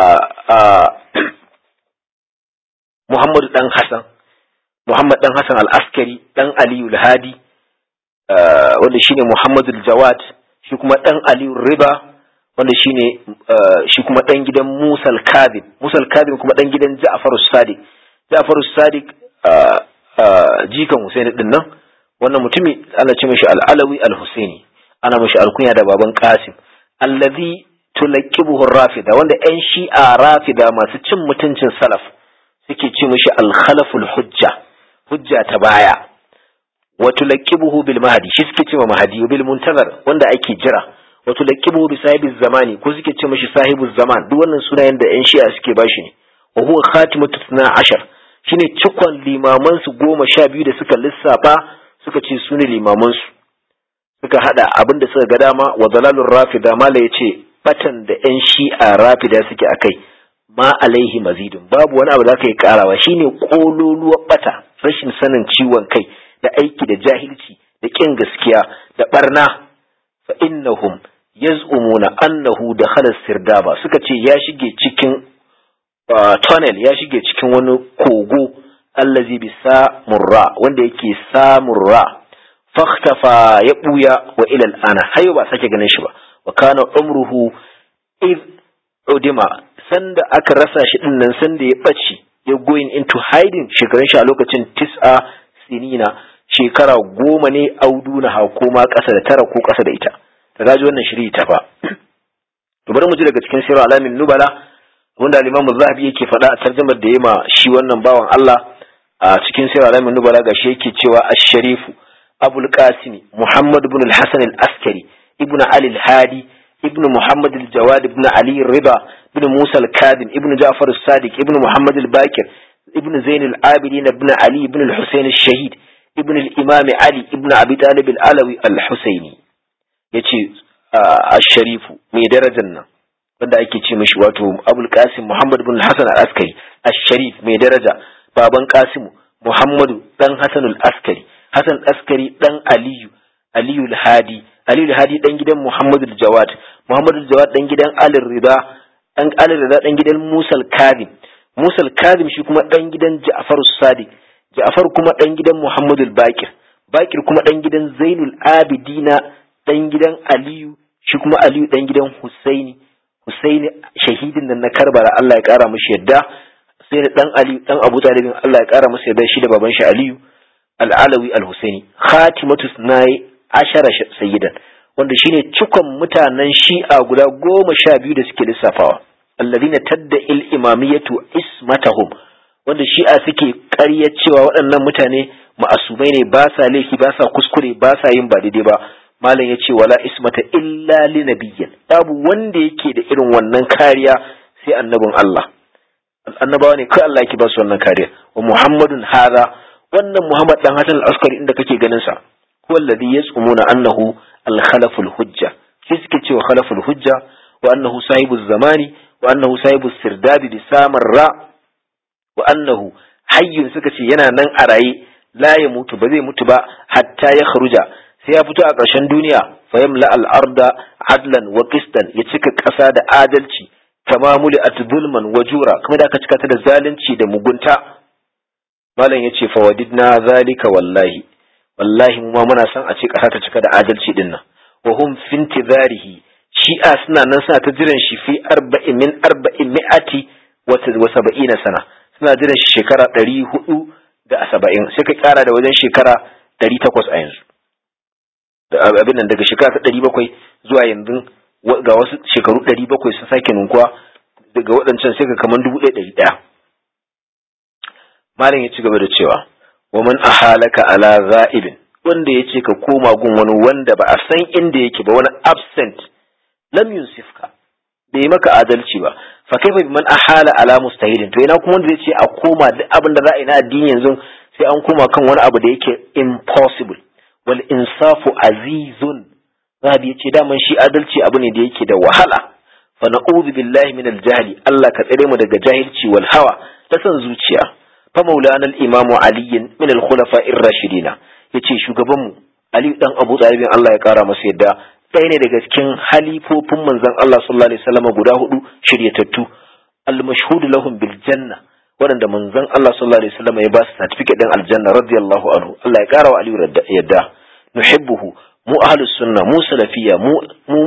Muhammadu ɗan Hassan Muhammad ɗan Hassan al-Askari ɗan Aliyu al-Hadi wanda shine Muhammadu al-Jawad shi kuma ɗan Aliyu Riba wanda shine shi kuma dan gidan Musa al-Kadhib Musa al-Kadhib kuma dan gidan Ja'far as-Sadiq Ja'far as-Sadiq jikan Husaini din nan wannan mutumi ana ce mishi al-Alawi al-Husaini ana mishi alkunya da baban Qasim allazi tulaqibuhu rafida wanda yan shi'a rafida masu cin mutuncin salaf suke ce mishi al-khalaful hujja hujja ta baya wa tulaqibuhu bil mahdi shi suke ce ma mahdi bil muntazar wanda ake jira wato laqibu bi sahibi zamani ko suke ce mishi sahibu zaman duk wannan sunayen da yan shi'a suke bashi ne wa huwa khatimatu tuna ashar shine cikon limaman su goma sha biyu da suka lissafa suka ce su ne limaman su suka hada abin da suka ga dama wa dalalur rafida mala yace batan da yan shi'a rafida suke akai ma alaihi mazidun babu wani abu da aka yi karawa shine kololuwar bata rashin sanin ciwon kai da aiki da jahilci da kin gaskiya da barna fa innahum yaz'umuna annahu dakhala sirdaba suka ce ya shige cikin tunnel ya shige cikin wani kogo allazi bi samurra wanda yake samurra fakhtafa ya buya wa ila al'ana hayo ba sake ganin shi ba wa kana umruhu id udima sanda aka rasa shi din nan sanda ya bace ya going into hiding shekarun shi a lokacin tis'a sinina shekara goma ne auduna ha ko ma ƙasa da tara ko ƙasa da ita ta gaji wannan shiri ta fa to bari mu ji daga cikin sirar alamin nubala wanda al-imamu zahabi yake faɗa a tarjumar da ma shi wannan bawan Allah a cikin sirar alamin nubala gashi yake cewa ash-sharifu abul qasim muhammad ibn al-hasan al-askari ibn ali al-hadi ibn muhammad al-jawad ibn ali rida ibn musa al-kadim ibn ja'far as-sadiq ibn muhammad al-bakir ibn zain al-abidin ibn ali ibn al-husayn al-shahid ibn al-imam ali ibn abi talib al-alawi al-husaini yace ash-sharifu mai darajar nan wanda ake ce mishi wato abul qasim muhammad ibn al-hasan al-askari ash-sharif mai daraja baban qasim muhammadu dan hasan al-askari hasan askari dan aliyu aliyu al-hadi aliyu al-hadi dan gidan muhammadu al-jawad muhammadu al-jawad dan gidan ali rida dan ali rida dan gidan musa al-kadim musa al-kadim shi kuma dan gidan ja'far as-sadiq ja'far kuma dan gidan muhammadu al-bakir bakir kuma dan gidan zainul abidina dan gidan aliyu shi kuma aliyu dan gidan husaini husaini shahidin nan na karbala Allah ya kara mishi yadda sai da dan aliyu dan abu talibin Allah ya kara masa yadda shi da baban shi aliyu al-alawi al-husaini khatimatu sunai ashara sayyidan wanda shine cikon mutanen shi'a guda goma sha biyu da suke lissafawa alladhina tadda il imamiyatu ismatahum wanda shi'a suke ƙarya cewa waɗannan mutane ma'asumai ne ba sa laifi ba sa kuskure ba sa yin ba daidai ba malam yace wala ismata illa li nabiyyin babu wanda yake da irin wannan kariya sai annabin Allah annabawa ne kai Allah yake ba su wannan kariya wa muhammadun hadha wannan muhammad dan hasan al-askari inda kake ganin sa huwa alladhi yasumuna annahu al-khalaful hujja shi suke cewa khalaful hujja wa annahu sahibuz zamani wa annahu sahibus sirdadi bi samarra wa annahu hayyun suka ce yana nan a raye la ya mutu ba zai mutu ba hatta ya kharuja sai ya fito a ƙarshen duniya fa yamla al-arda adlan wa qistan ya cika ƙasa da adalci kama muli at zulman wa jura kuma da aka cika ta da zalunci da mugunta malam yace fa wadidna zalika wallahi wallahi mu ma muna son a ce ƙasa ta cika da adalci din nan wa hum fi intizarihi shi'a suna nan suna ta jiran shi fi arba'in min arba'in mi'ati wa saba'ina sana suna jiran shi shekara ɗari hudu da saba'in sai ka ƙara da wajen shekara ɗari takwas a yanzu abin nan daga shekara ta ɗari bakwai zuwa yanzu ga wasu shekaru ɗari bakwai sun sake ninkuwa daga waɗancan sai ka kaman dubu ɗaya ɗari ɗaya malam ya ci gaba da cewa wa man ahalaka ala za'ibin wanda ya ce ka koma gun wani wanda ba a san inda yake ba wani absent lam yusifka bai maka adalci ba fa kaifa biman ahala ala mustahilin to ina kuma wanda zai ce a koma duk abin da za a yi na addini yanzu sai an koma kan wani abu da yake impossible wal insafu azizun zahabi yace daman shi adalci abu ne da yake da wahala fa na'udhu billahi min al-jahli Allah ka tsare mu daga jahilci wal hawa ta san zuciya fa maulana al-imamu ali min al-khulafa ar-rashidina yace shugaban mu ali dan abu talib Allah ya kara masa yadda ɗaya ne daga cikin halifofin manzon Allah sallallahu alaihi wasallam guda hudu shiryatattu al-mashhud lahum bil janna waɗanda manzon Allah sallallahu alaihi wasallam ya ba su certificate din aljanna radiyallahu anhu Allah ya kara wa Aliyu yadda nuhibbuhu mu ahlus sunna mu salafiyya mu mu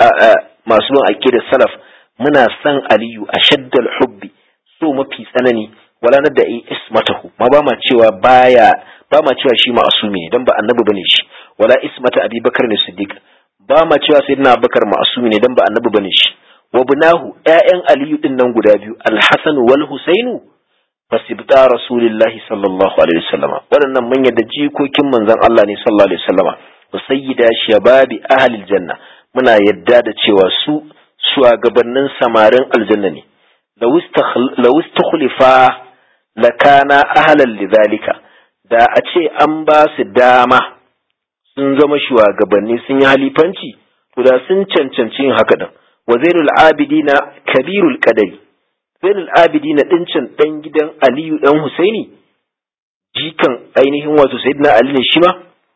masu bin aqidar salaf muna san Aliyu ashaddal hubbi so mafi tsanani wala na da'i ismatahu ma ba ma cewa baya ba ma cewa shi ma'asumi ne dan ba annabi bane shi wala ismata Abi Bakar ne Siddiq ba ma cewa sayyidina Abubakar ma'asumi ne dan ba annabi bane shi wa bunahu ƴaƴan Aliyu din nan guda biyu Al-Hasan wal Husainu fasibta rasulillahi sallallahu alaihi wasallama waɗannan mun yadda jikokin manzon Allah ne sallallahu alaihi wasallama wa sayyida shababi ahlil janna muna yadda da cewa su shugabannin samarin aljanna ne law istakhlifa lakana ahlan lidhalika da a ce an ba su dama sun zama shugabanni sun yi halifanci to da sun cancanci yin haka din wa zainul abidina kabirul qadari zainul abidina dincin dan gidan aliyu dan husaini jikan ainihin wato sayyidina ali ne shi ma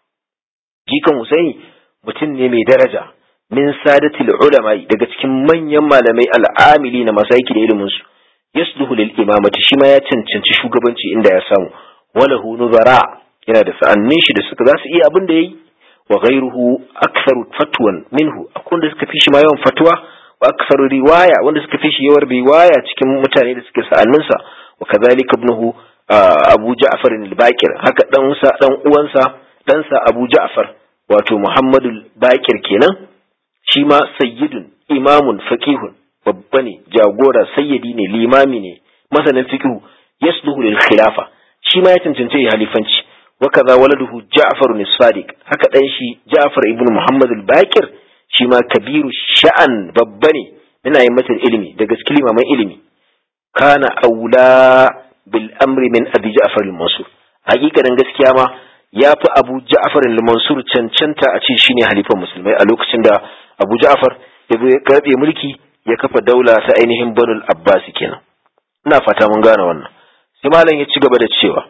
jikan husaini mutum ne mai daraja min sadatil ulama daga cikin manyan malamai al'amili na masu aiki da ilimin su yasluhu lil imamati shi ma ya cancanci shugabanci inda ya samu walahu nuzara yana da sa'annin shi da suka za su iya abin da yayi wa ghayruhu aktharu fatwan minhu akwai wanda suka fi shi ma yawan fatwa wa aktharu riwaya wanda suka fi shi yawan riwaya cikin mutane da suke sa'annin sa wa kadhalika ibnuhu Abu Ja'far al-Baqir haka dan sa dan uwansa dan sa Abu Ja'far wato Muhammadu al-Baqir kenan shi ma sayyidun imamun faqihun babba ne jagora sayyidi ne limami ne masanin fiqhu yasluhu lil khilafa shi ma ya cancanci halifanci وكذا ولده جعفر الصادق haka dan shi Ja'far ibn Muhammad al-Baqir shi ma kabiru sha'an babba ne yana yin mata ilimi daga cikin limaman ilimi kana aula bil amri min Abi Ja'far al-Mansur hakikanin gaskiya ma yafi Abu Ja'far al-Mansur cancanta a ce shine halifan musulmai a lokacin da Abu Ja'far ya karbe mulki ya kafa daula ta ainihin Banu al-Abbas kenan ina fata mun gane wannan sai malam ya ci gaba da cewa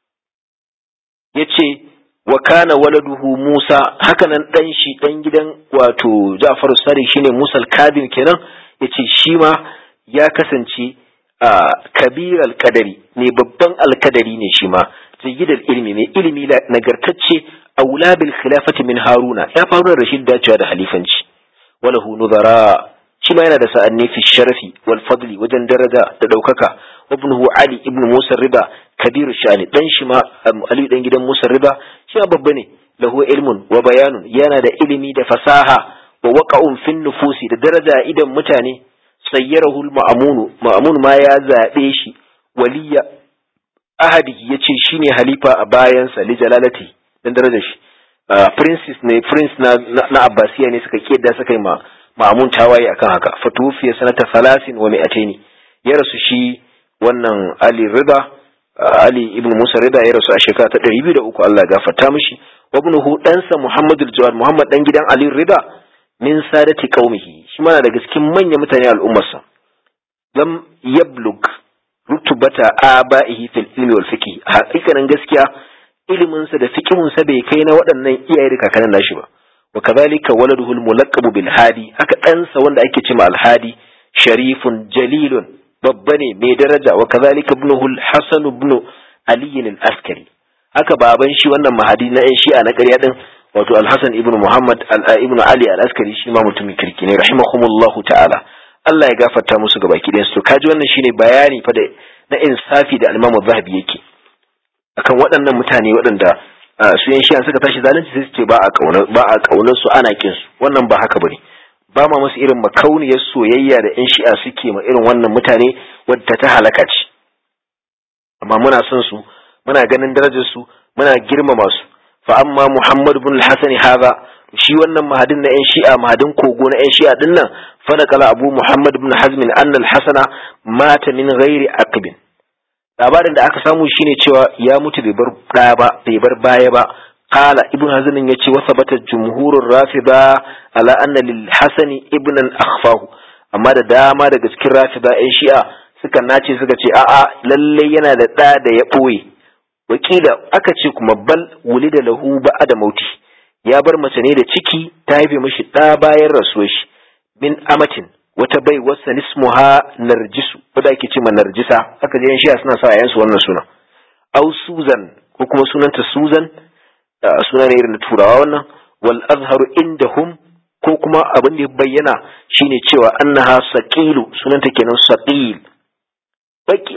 ya ce wa kana waladuhu Musa hakanan ɗan shi ɗan gidan wato Ja'far Sari shine Musa al-Kadim kenan yace shi ma ya kasance a kabir al-kadari ne babban al-kadari ne shi ma jayyid ilmi mai ilimi nagartacce aula bil khilafati min Haruna ya faru Rashid dacewa da halifanci walahu nuzara shi ma yana da sa'anni fi sharafi wal fadli wajen daraja da ɗaukaka وابنه علي ابن موسى الرضا كبير الشأن دان شما علي دان gidan Musa Rida shi babba ne lahu ilmun wa bayanun yana da ilimi da fasaha wa waqa'un fin nufusi da daraja idan mutane sayyarahu al-ma'mun ma'mun ma ya zabe shi waliya ahadi yace shine halifa a bayansa li jalalati dan darajar shi princess ne prince na na Abbasiya ne suka kiyada suka yi ma ma'mun tawaye akan haka fatufiya sanata 30 wa mi'ataini ya rasu shi wannan Ali Rida Ali ibn Musa Rida ya rasu a shekara ta 203 Allah ya gafarta mishi wa ibnuhu ɗansa Muhammad al-Jawad Muhammad dan gidan Ali Rida min sadati qaumihi shi mana daga cikin manyan mutane al'ummarsa lam yablug rutubata abaihi fil ilmi wal fiqh hakikanin gaskiya ilimin sa da fiqhun sa bai kai na waɗannan iyaye da kakannin nashi ba wa kadhalika waladuhu al-mulaqqab bil hadi haka ɗansa wanda ake cewa al-hadi sharifun jalilun babba ne mai daraja wa kazalika ibnuhu al-hasan ibn ali al-askari haka baban shi wannan mahadi na yan shi'a na ƙarya din wato al-hasan ibn muhammad ibn ali al-askari shi ma mutumin kirki ne rahimahumullahu ta'ala Allah ya gafarta musu gabaki ɗayan su kaji wannan shine bayani fa da na insafi da al-imam zahabi yake akan waɗannan mutane waɗanda su yan shi'a suka tashi zalunci sai su ce ba a kaunar ba a kaunar su ana kin su wannan ba haka bane ba ma musu irin makauniyar soyayya da 'yan shi'a suke ma irin wannan mutane wadda ta halaka ce amma muna son su muna ganin darajar su muna girmama su fa amma Muhammad ibn al-Hasan haza shi wannan mahadin na 'yan shi'a mahadin kogo na 'yan shi'a din nan fa kala Abu Muhammad ibn Hazm anna al-Hasana mata min ghairi aqbin labarin da aka samu shine cewa ya mutu bai bar ɗaya ba bai bar baya ba قال ابن هزم يتي وثبت الجمهور الرافضة على أن للحسن ابنا أخفاه أما da dama daga cikin rafida ‘yan shi'a suka nace suka ce a'a lalle yana da ɗa da ya ɓoye wakila aka ce kuma bal wuli da lahu ba da mauti ya bar mace ne da ciki ta haife mashi ɗa bayan rasuwar shi min amatin wata bai wasa nismuha narjisu wadda ake ce ma narjisa aka je ‘yan shi'a suna sa ‘yansu wannan suna au suzan ko kuma sunanta suzan suna ne irin turawa wannan wal azharu indahum ko kuma abin da ya bayyana shine cewa annaha saqilu sunanta kenan saqil baki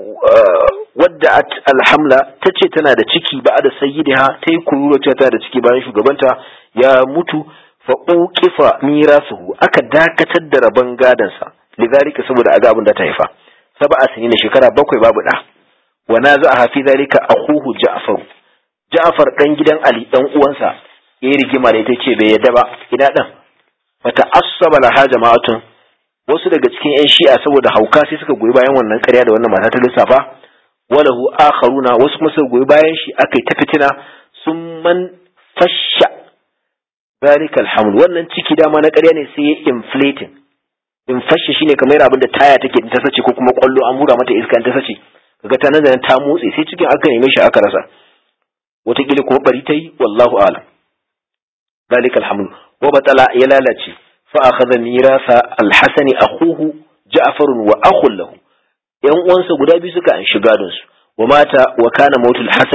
wadda alhamla tace tana da ciki ba da sayyidiha ta yi kurura cewa tana da ciki bayan shugabanta ya mutu fa uqifa mirasuhu aka dakatar da rabon gadansa lidhalika saboda aga abin da ta haifa sab'a sinina shekara bakwai babu da wa naza'a fi dhalika akhuhu ja'far Ja'far ɗan gidan Ali ɗan uwansa ya yi rigima da ita ce bai yadda ba ina ɗan wata asaba laha jama'atun wasu daga cikin 'yan shi'a saboda hauka sai suka goyi bayan wannan ƙarya da wannan mata ta lissafa walahu akharuna wasu kuma suka goyi bayan shi aka yi ta fitina sun man fasha zalika alhamd wannan ciki dama na ƙarya ne sai ya inflating infashe shine kamar abin da taya take ta sace ko kuma kwallo an hura mata iska ta sace kaga ta nan ta motsi sai cikin aka neme shi aka rasa wataƙila kuma bari ta yi wallahu alam ذلك الحمل وبطل يلالتي فأخذ ميراث الحسن أخوه جعفر وأخ له yan uwansa guda biyu suka an shiga don su wa mata wa kana mautul hasani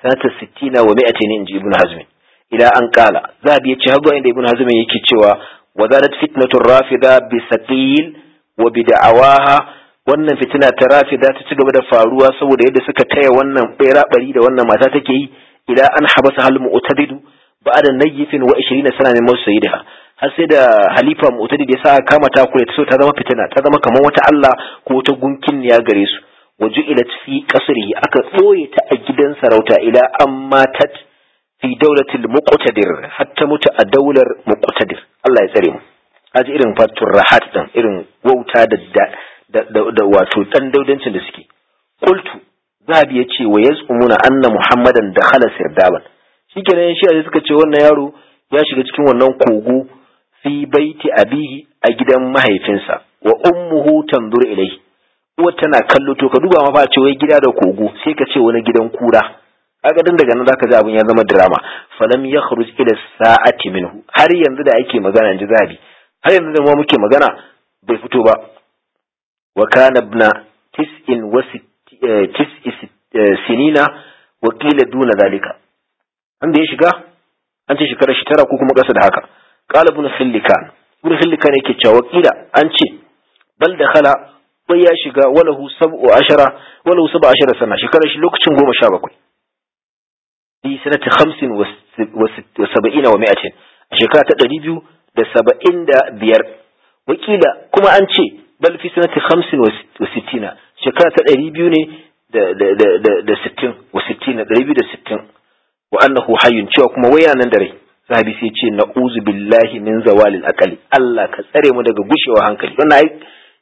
sanata 60 wa 200 inji ibn hazm ila an qala zabi yace har inda ibn hazm yake cewa wazalat fitnatu rafida bi saqil wa bi da'awaha wannan fitina ta rafida ta ci gaba da faruwa saboda yadda suka taya wannan bera bari da wannan mata take yi ila an habasa hal mu'tadidu ba'da nayyifin wa 20 sana min musayyidaha har sai da halifa mu'tadid ya sa kama ta kure ta so ta zama fitina ta zama kamar wata Allah ko wata gunkin ya gare su waju'ilat fi qasrihi aka ɓoye ta a gidan sarauta ila an matat fi daulatil muqtadir hatta mutu a daular muqtadir Allah ya tsare mu aji irin fatur rahat din irin wauta da da da wato dan daudancin da suke qultu zabi yace wa yazumuna anna muhammadan dakhala sirdaban shikenan shi suka ce wannan yaro ya shiga cikin wannan kogo fi baiti abihi a gidan mahaifinsa wa ummuhu tanzuru ilayhi uwar tana kallo to ka duba ma fa ce wai gida da kogo sai ka ce wani gidan kura kaga dan daga nan zaka ji abin ya zama drama falam yakhruj ila sa'ati minhu har yanzu da ake magana ji zabi har yanzu da mu muke magana bai fito ba wa kana ibna tis'in wa tis'i sinina wa qila duna zalika an da ya shiga an ce shekarar shi tara ko kuma kasa da haka qala ibn khillikan ibn khillikan yake cewa qila an ce bal dakhala bai ya shiga walahu sab'u ashara walahu sab'u ashara sana shekarar shi lokacin goma sha bakwai fi sanati khamsin wa saba'ina wa mi'atin a shekara ta ɗari biyu da saba'in da biyar wakila kuma an ce bal fi sanati khamsin wa sittina shekara ta ɗari biyu ne da sittin wa sittina ɗari biyu da sittin wa annahu hayyun cewa kuma waya nan da rai sahabi sai ce na'uzu billahi min zawalil aqali Allah ka tsare mu daga gushewa hankali wannan ai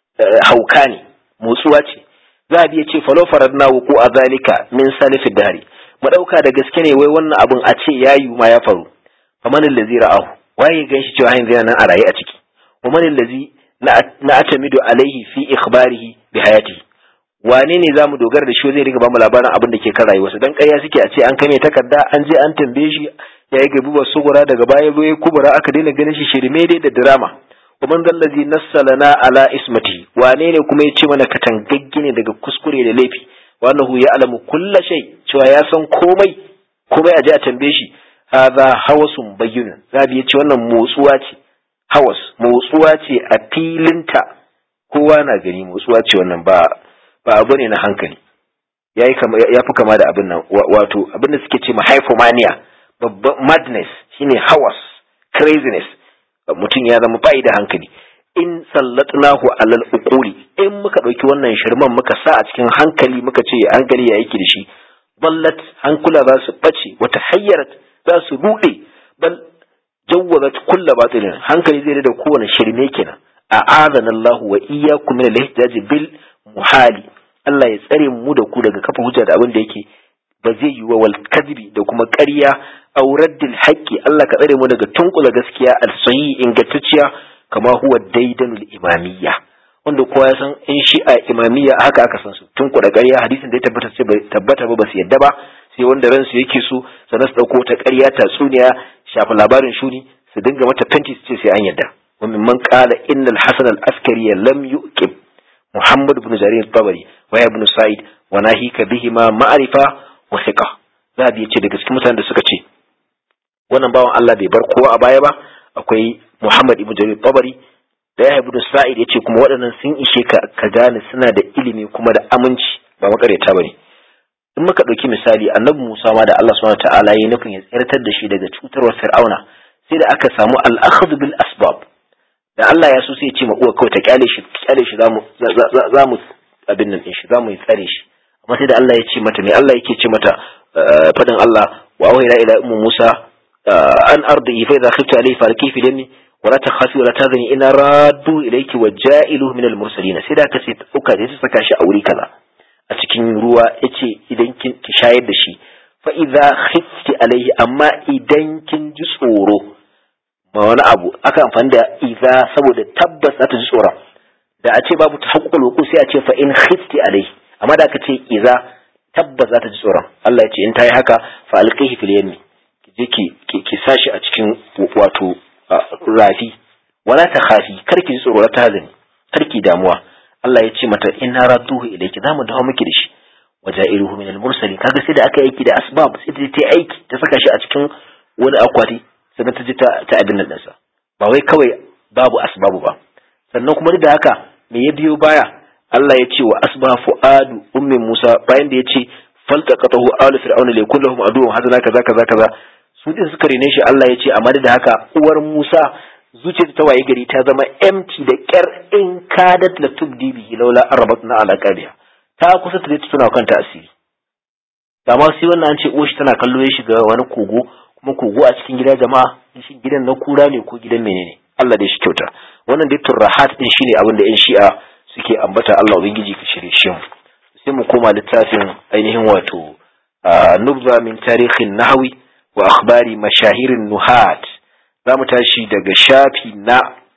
hauka ne motsuwa ce zahabi ya ce falo faradna wuku a zalika min salifid dari madauka da gaske ne wai wannan abun a ce yayi ma ya faru faman allazi ra'ahu waye ganshi cewa yanzu yana nan a raye a ciki wa man allazi na atamidu alaihi fi ikhbarihi bi hayatihi wane ne zamu dogara da shi zai riga bamu labarin abin da ke kan rayuwarsa dan ƙarya suke a ce an kame takarda an je an tambaye shi yayi gabi ba sugura daga baya zo ya kubura aka daina ganin shi shirme dai da drama wa man dallazi nassalana ala ismati wane ne kuma ya ce mana katangaggi ne daga kuskure da laifi wa annahu ya'lamu kulla shay cewa ya san komai komai a je a tambaye shi hadha hawasun bayyinun zabi ya ce wannan motsuwa ce hawas motsuwa ce a filinta kowa na gani motsuwa ce wannan ba ba abu ne na hankali ya fi kama da abin nan wato abin da suke ce ma hypomania babban madness shine hawas craziness mutum ya zama bai da hankali in sallatnahu alal uquli in muka dauki wannan shirman muka sa a cikin hankali muka ce hankali ya yake da shi ballat hankula za su bace wata hayyarat za su rude bal jawwazat kullu batilin hankali zai da kowane shirme kenan a'adana Allah wa iyyakum min al-ihtijaj bil muhali Allah ya tsare mu da ku daga kafa hujja da abin da yake ba zai yi wa wal kadhibi da kuma ƙarya aw raddil haqqi Allah ka tsare mu daga tunkula gaskiya al-sahih ingantacciya kama huwa daidanul imamiyya wanda kowa ya san in shi'a imamiyya haka aka san su tunkula ƙarya hadisin da ya tabbata sai bai tabbata ba basu yadda ba sai wanda ransu yake so sannan su dauko ta ƙarya tatsuniya shafa labarin shuni su dinga mata fenti su ce sai an yadda wa mimman qala innal hasan al-askari lam yuqib محمد بن جرير الطبري ويا ابن سعيد وناهيك بهما معرفة وثقة ذهب yace daga cikin mutanen da suka ce wannan bawan Allah bai bar kowa a baya ba akwai Muhammad ibn Jarir Tabari da Yahya ibn Sa'id yace kuma waɗannan sun ishe ka ka gane suna da ilimi kuma da aminci ba makareta bane in muka ɗauki misali annabi Musa ma da Allah subhanahu ta'ala ya nufin ya tsirtar da shi daga cutarwar Fir'auna sai da aka samu al-akhdh bil asbab da Allah ya so sai ya ce ma uwa kawai ta kyale shi kyale shi zamu zamu abin nan din shi zamu yi tsare shi amma sai da Allah ya ce mata me Allah yake ce mata fadin Allah wa awhayna ila ummu Musa an ardi fa idha khifta alayhi falki fi dami wa la takhafi wa la tazani ina raddu ilayki wa ja'iluhu min al-mursalin sai da ka ce uka da su saka shi a wuri kaza a cikin ruwa yace idan kin ki shayar da shi fa idha khifti alayhi amma idan kin ji tsoro ma wani abu aka amfani da iza saboda tabbas za ta ji tsoron da a ce babu ta haƙƙul wuku sai a ce fa in khifti alai amma da aka ce iza tabbas za ta ji tsoron Allah ya ce in ta yi haka fa alqihi fil yammi ki je ki ki sashi a cikin wato rafi wala ta khafi kar ki ji tsoro ta hazani kar ki damuwa Allah ya ce mata in na radduhu ilayki zamu dawo miki da shi waja'iruhu min al-mursalin kaga sai da aka aiki da asbab sai ta ta aiki ta saka shi a cikin wani akwati sannan ta ji ta ta abin nan ɗinsa ba wai kawai babu asbabu ba sannan kuma duk da haka me ya biyo baya Allah ya ce wa asba fu'adu ummi Musa bayan da ya ce faltaqatahu alu fir'auna li kullahum aduwwun hazana kaza kaza kaza su din suka rene shi Allah ya ce amma da haka uwar Musa zuciyarta ta waye gari ta zama empty da kyar in kadat la tubdi bihi laula arabatna ala qadiha ta kusa ta tuna kanta asiri amma sai wannan an ce uwar shi tana kallo ya shiga wani kogo kuma kogo a cikin gida jama'a shi gidan na kura ne ko gidan menene Allah da shi kyauta wannan dai turrahat din shine abin da yan shi'a suke ambata Allah ubangiji ka shirye shi mu sai mu koma littafin ainihin wato nubza min tarihin nahawi wa akhbari mashahirin nuhat za mu tashi daga shafi na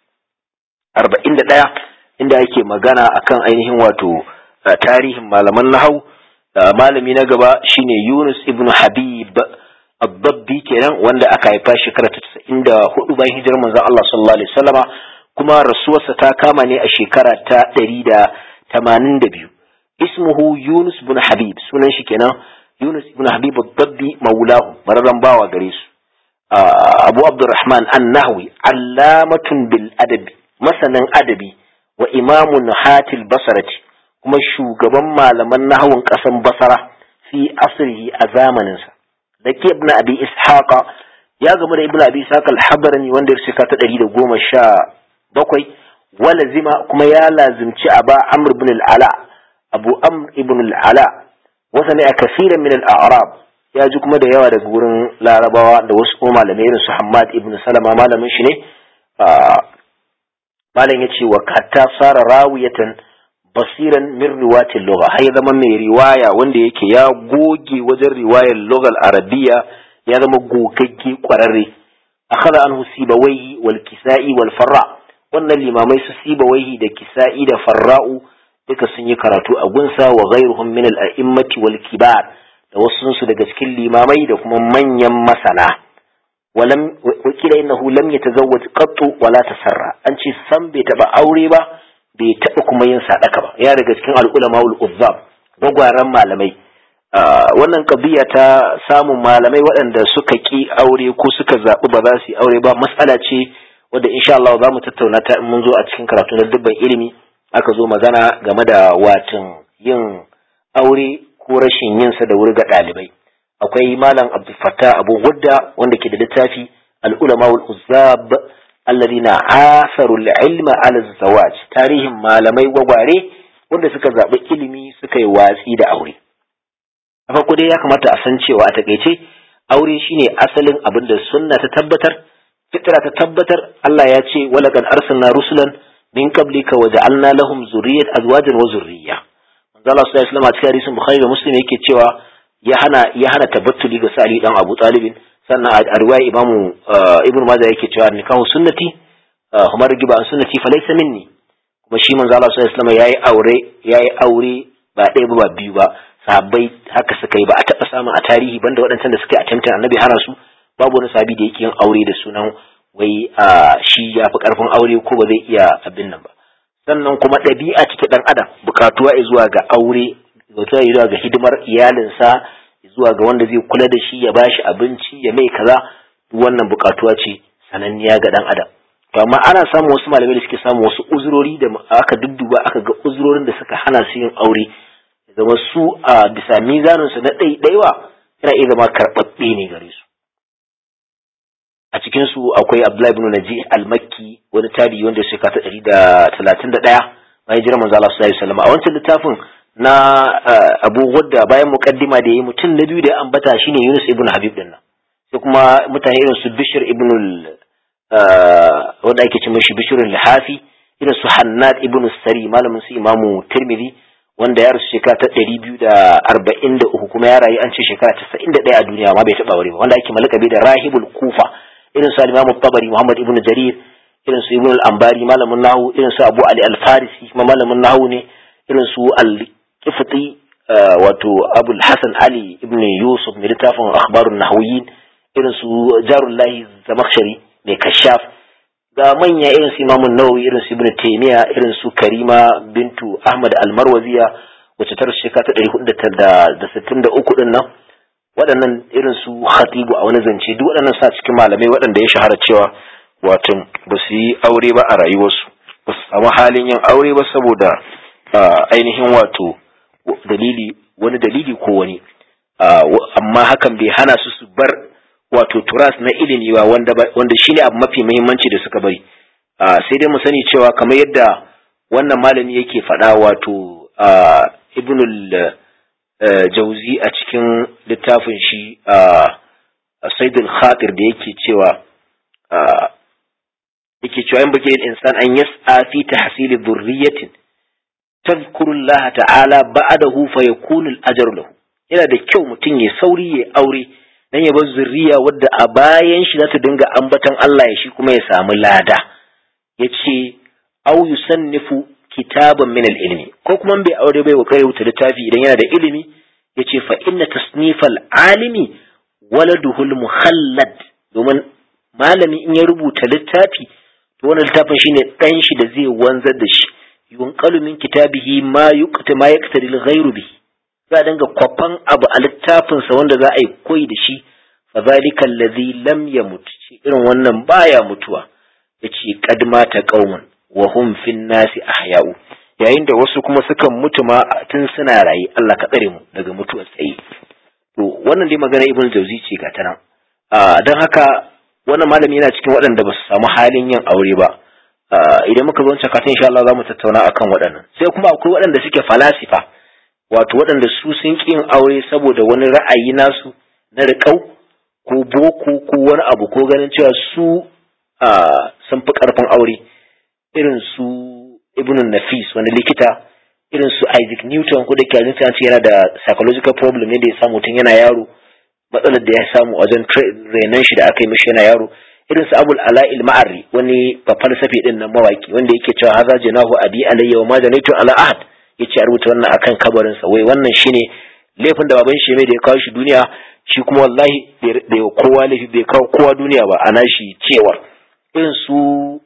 41 inda ake magana akan ainihin wato tarihin malaman nahau malami na gaba shine Yunus ibn Habib Abdabbi kenan wanda aka haifa shekara ta 94 bayan hijirar manzon Allah sallallahu alaihi wasallama kuma rasuwarsa ta kama ne a shekara ta 182 ismuhu Yunus ibn Habib sunan shi kenan Yunus ibn Habib Abdabbi maulahu bararran bawa gare su Abu Abdurrahman An-Nahwi allamatun bil adabi masanin adabi wa imamun hatil basarati kuma shugaban malaman nahawun ƙasan basara fi asrihi a zamaninsa da ke ibn abi ishaqa ya gamu da ibn abi ishaqa al-habrani wanda ya shika ta ɗari da goma sha bakwai wala zima kuma ya lazimci aba amr ibn al-ala abu amr ibn al-ala wasa ne a kasiran min al-a'rab ya ji kuma da yawa daga wurin larabawa da wasu kuma malamai irin su hammad ibn salama malamin shi ne malam ya ce wa kata sara rawiyatan basiran min riwayatil lugha har ya zama mai riwaya wanda yake ya goge wajen riwayar lughal arabiya ya zama gogagge kwararre akhadha anhu sibawaihi wal kisa'i wal farra wannan limamai su sibawaihi da kisa'i da farra'u duka sun yi karatu a gunsa wa ghairuhum min al a'immati wal kibar da wasu su daga cikin limamai da kuma manyan masana ولم وكيل انه لم يتزوج قط ولا تسرى an ce san bai taba aure ba bai taba kuma yin sadaka ba ya daga cikin al'ulama ul uzzab gwagwaran malamai wannan kabiya ta samun malamai waɗanda suka ki aure ko suka zaɓi ba za su yi aure ba matsala ce wadda insha Allah za mu tattauna ta in mun zo a cikin karatu na dubban ilimi aka zo magana game da watan yin aure ko rashin yin sa da wuri ga ɗalibai akwai malam abdul fattah abu gudda wanda ke da littafi al'ulama wal uzzab alladhina asaru al-ilma ala zawaj tarihin malamai gwagware wanda suka zaɓi ilimi suka yi watsi da aure a farko dai ya kamata a san cewa a takaice aure shine asalin abin da sunna ta tabbatar fitra ta tabbatar Allah ya ce walaqad arsalna rusulan min qablika wa ja'alna lahum zurriyyat azwajan wa zurriyya manzo Allah sallallahu alaihi wasallam a cikin hadisin Bukhari da Muslim yake cewa ya hana ya hana tabattuli ga Sa'ali dan Abu Talib sannan a riwaya Imam Ibn Majah yake cewa nikahu sunnati Umar giba an sunnati fa laysa minni kuma shi manzo Allah sallallahu alaihi wasallam yayi aure yayi aure ba ɗaya ba ba biyu ba sahabbai haka suka yi ba a taɓa samun a tarihi banda waɗancan da suka yi attempting annabi hana su babu wani sahabi da yake yin aure da sunan wai shi ya fi ƙarfin aure ko ba zai iya abin nan ba sannan kuma ɗabi'a ce ta ɗan adam buƙatuwa zuwa ga aure zuwa zuwa ga hidimar iyalinsa zuwa ga wanda zai kula da shi ya bashi abinci ya mai kaza wannan buƙatuwa ce sananniya ga ɗan adam to amma ana samun wasu malamai da suke samun wasu uzurori da aka dudduba aka ga uzurorin da suka hana su yin aure zama su a bisa mizaninsu na ɗaiɗaiwa yana iya zama karɓaɓɓe ne gare su a cikin su akwai Abdullahi ibn Naji al-Makki wani tabi wanda ya shekara ta ɗari da talatin da ɗaya bayan jiran manzo Allah sallallahu alaihi wasallam a wancan littafin na Abu Wadda bayan muqaddima da yayi mutum na biyu da ya ambata shine Yunus ibn Habib din nan sai kuma mutane irin su Bishr ibn wanda ake ce mishi Bishr al-Hafi irin su Hannad ibn Sari malamin su Imamu Tirmidhi wanda ya rasu shekara ta ɗari biyu da arba'in da uku kuma ya rayu an ce shekara casa'in da ɗaya a duniya amma bai taɓa wuri ba wanda ake malakabi da rahibul kufa irin su al-imam tabari muhammad ibn jarir irin su ibn al-ambari malamin nahu irin su abu ali al-farisi kuma malamin nahu ne irin su al-qifti wato abul hasan ali ibn yusuf mai littafin akhbarun nahwiyin irin su jarullahi zamakhshari mai kashaf ga manya irin su imamun nawawi irin su ibn taymiya irin su karima bintu ahmad al-marwaziya wacce ta shekara ta ɗari hudu da sittin da uku ɗin nan waɗannan irin su khatibu a wani zance duk waɗannan sa cikin malamai waɗanda ya shahara cewa wato ba su yi aure ba a rayuwarsu ba su samu halin yin aure ba saboda ainihin wato dalili wani dalili ko wani amma hakan bai hana su su bar wato turas na ilimi ba wanda wanda shine abu mafi muhimmanci da suka bari sai dai mu sani cewa kamar yadda wannan malami yake faɗa wato ibnul jauzi a cikin littafin shi saidul khatir da yake cewa yake cewa yan bakin insan an yas'a fi tahsili dhurriyatin tadhkuru Allah ta'ala ba'dahu fa yakunu al-ajru lahu yana da kyau mutum ya sauri ya aure dan ya bar zurriya wadda a bayan shi za ta dinga ambatan Allah ya shi kuma ya samu lada yace au yusannifu kitaban min al-ilmi ko kuma bai aure bai wa kai wuta littafi idan yana da ilimi yace fa inna tasnifal alimi waladuhul mukhallad domin malami in ya rubuta littafi to wannan littafin shine dan shi da zai wanzar da shi yunqalu min kitabihi ma yuqta ma yaqtadi al-ghayru bi za a dinga kwafan abu a littafin sa wanda za a yi koyi da shi fa zalika alladhi lam yamut irin wannan baya mutuwa yace qad mata qaumun wa hum fin nasi ahya'u yayin da wasu kuma sukan mutu ma tun suna rayi Allah ka tsare mu daga mutuwar tsaye to wannan dai magana ibn jauzi ce ga tana don haka wannan malami yana cikin waɗanda ba su samu halin yin aure ba idan muka zo kafin insha Allah za mu tattauna akan waɗannan sai kuma akwai waɗanda suke falasifa wato waɗanda su sun ƙi yin aure saboda wani ra'ayi nasu na riƙau ko boko ko wani abu ko ganin cewa su sun fi ƙarfin aure irin su ibn nafis wani likita irin su isaac newton ko da kyalin ce yana da psychological problem ne da ya samu tun yana yaro matsalar da ya samu wajen renon shi da aka yi mishi yana yaro irin su abul ala'il ma'arri wani falsafi din nan mawaki wanda yake cewa haza jinahu abi alayya wa ma janaitu ala ahad yace a rubuta wannan akan kabarin sa wai wannan shine laifin da baban shi mai da ya kawo shi duniya shi kuma wallahi bai kowa laifi bai kawo kowa duniya ba ana shi cewar irin su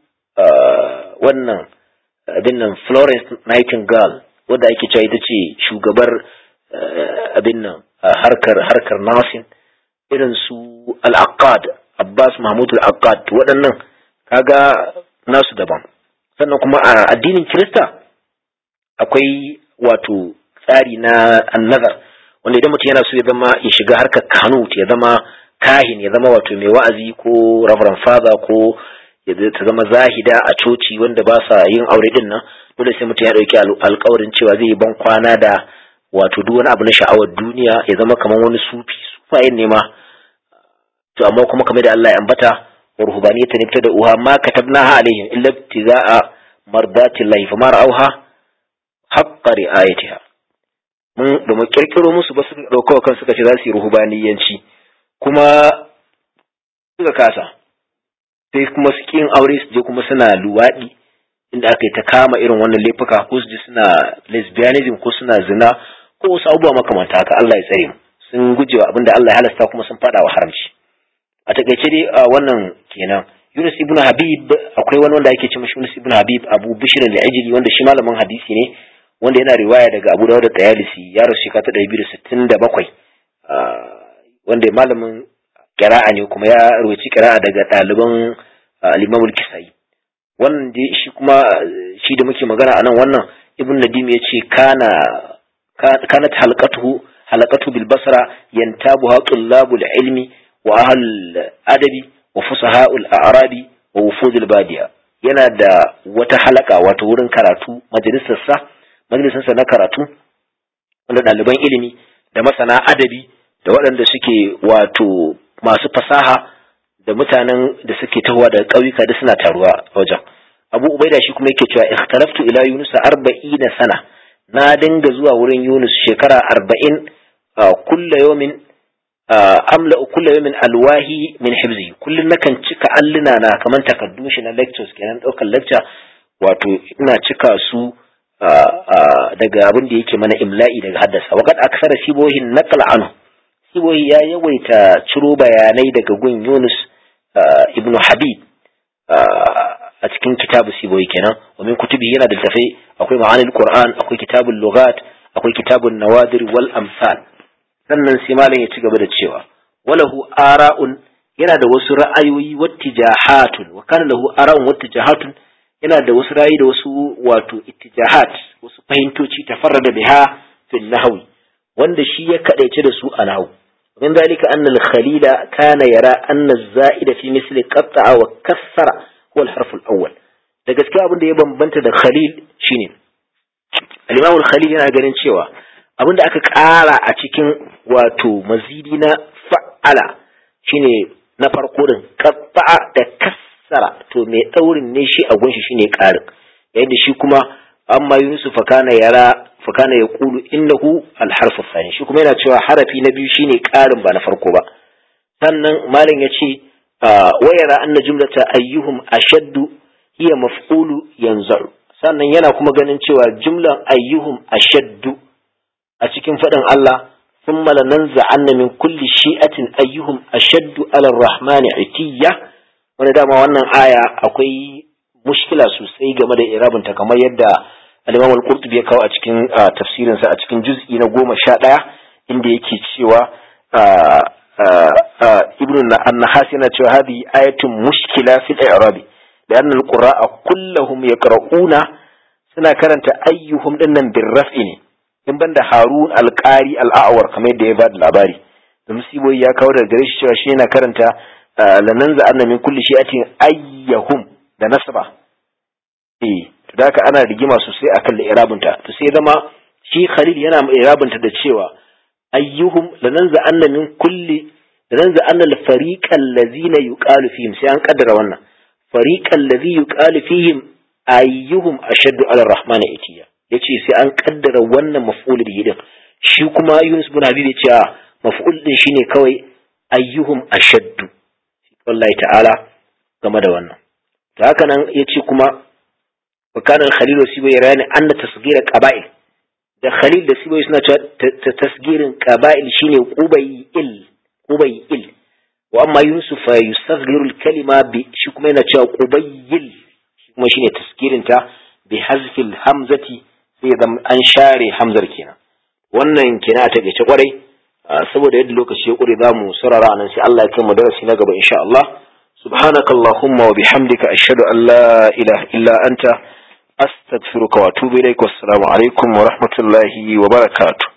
wannan abin nan Florence Nightingale wadda ake cewa ita ce shugabar abin nan harkar harkar nasin irin su al-aqad Abbas Mahmud al-aqad waɗannan kaga nasu daban sannan kuma a addinin Kirista akwai wato tsari na annazar wanda idan mutum yana so ya zama ya shiga harkar kanut ya zama kahin ya zama wato mai wa'azi ko reverend father ko ta zama zahida a coci wanda ba sa yin aure din nan dole sai mutum ya dauki alkawarin cewa zai yi ban kwana da wato duk wani abu na sha'awar duniya ya zama kamar wani sufi sufayen ne ma to amma kuma kamar da Allah ya ambata wa ruhbaniyatan ibtada uha ma katabnaha alaihim illa ibtiza'a mardati llahi fama ra'awha haqqa ri'ayatiha mun da mu kirkiro musu ba suka dauka kan suka ce za su yi ruhbaniyanci kuma suka kasa sai kuma su kin aure su je kuma suna luwaɗi inda aka yi ta kama irin wannan laifuka ko su je suna lesbianism ko suna zina ko wasu abubuwa makamanta haka Allah ya tsare mu sun gujewa abin da Allah ya halasta kuma sun fada wa haramci a takaice dai wannan kenan Yunus ibn Habib akwai wani wanda ake ce mashi Yunus ibn Habib Abu Bishr al-Ajli wanda shi malamin hadisi ne wanda yana riwaya daga Abu Dawud da Tayalisi ya rasu shekara ta 267 wanda malamin kira'a ne kuma ya rawaci kira'a daga ɗaliban al-Imam al-Kisai wannan dai shi kuma shi da muke magana anan wannan Ibn Nadim ya ce kana kanat halqatuhu halaqatu bil basra yantabuha tullabul ilmi wa ahl adabi wa fusaha'ul a'rabi wa wufudul badiya yana da wata halaka wato wurin karatu majalisarsa majalisarsa na karatu wanda ɗaliban ilimi da masana adabi da waɗanda suke wato masu fasaha da mutanen da suke tahowa daga ƙauyuka da suna taruwa a wajen abu ubaida shi kuma yake cewa ikhtalaftu ila yunus arba'ina sana na dinga zuwa wurin yunus shekara arba'in kulla yawmin amla kulla yawmin alwahi min hibzi kullun nakan cika alluna na kaman takaddun shi na lectures kenan daukar lecture wato ina cika su daga abin da yake mana imla'i daga haddasa waqad aksara sibohin naqal anhu sibohi ya yawaita ciro bayanai daga gun Yunus ibn Habib a cikin kitabu sibohi kenan wa min kutubi yana da tafai akwai ma'anil Qur'an akwai kitabul lughat akwai kitabun nawadir wal amsal sannan sai malam ya ci gaba da cewa walahu ara'un yana da wasu ra'ayoyi wattijahatun wa kana lahu ara'un wattijahatun yana da wasu ra'ayi da wasu wato ittijahat wasu fahimtoci tafarrada biha fil nahwi wanda shi ya kadaice da su a nahwu min dalika anna al-khalila kana yara anna az-za'ida fi misli qatta'a wa kassara huwa al-harf al-awwal da gaskiya abin da ya bambanta da khalil shine al-imam al-khalil yana ganin cewa abin da aka ƙara a cikin wato mazidi na fa'ala shine na farko din qatta'a da kassara to mai daurin ne shi a gunshi shine ƙarin yayin da shi kuma amma yusuf kana yara fakana ya kulu innahu alharfu thani shi kuma yana cewa harafi na biyu shine ƙarin ba na farko ba sannan malam ya ce wayara anna jumlata ayyuhum ashaddu hiya maf'ulu yanzu sannan yana kuma ganin cewa jumlan ayyuhum ashaddu a cikin faɗin Allah ثم لننزعن من كل شيئة أيهم أشد على الرحمن عتية wani dama wannan aya akwai mushkila sosai game da irabinta kamar yadda al-Imam al-Qurtubi ya kawo a cikin tafsirinsa a cikin juz'i na goma sha ɗaya inda yake cewa Ibn an-Nahas yana cewa hadi ayatun mushkila fil i'rabi لأن القراء كلهم يقرؤون suna karanta ayyuhum dinnan birraf'i ne in banda Harun al-Qari al-A'war kamar yadda ya ba da labari da musiboyi ya kawo daga gare shi cewa shi yana karanta lananza anna min kulli shi'atin ayyahum da nasaba eh to da haka ana rigima sosai akan irabunta to sai zama shi Khalil yana irabunta da cewa ayyuhum lananza anna min kulli lananza anna al-fariqal ladzina yuqalu fihim sai an kaddara wannan fariqal ladzi yuqalu fihim ayyuhum ashaddu ala ar-rahman itiya yace sai an kaddara wannan maf'ul bihi din shi kuma Yunus bin Habib yace maf'ul din shine kawai ayyuhum ashaddu wallahi ta'ala game da wannan to haka nan yace kuma wa kana al-khalil wasiba yarani anna tasghira qaba'il da khalil da sibai suna ta tasgirin qaba'il shine qubayil qubayil wa amma yusuf fa yusaghiru al-kalima bi shi kuma yana cewa qubayil shi kuma shine tasgirin ta bi hazfil hamzati sai zama an share hamzar kenan wannan kenan a takeice kwarai saboda yadda lokaci ya kure za mu sarara nan sai Allah ya kai mu darasi na gaba insha Allah subhanaka allahumma wa bihamdika ashhadu an la ilaha illa anta astaghfiruka wa atubu ilaik wassalamu alaikum wa rahmatullahi wa barakatuh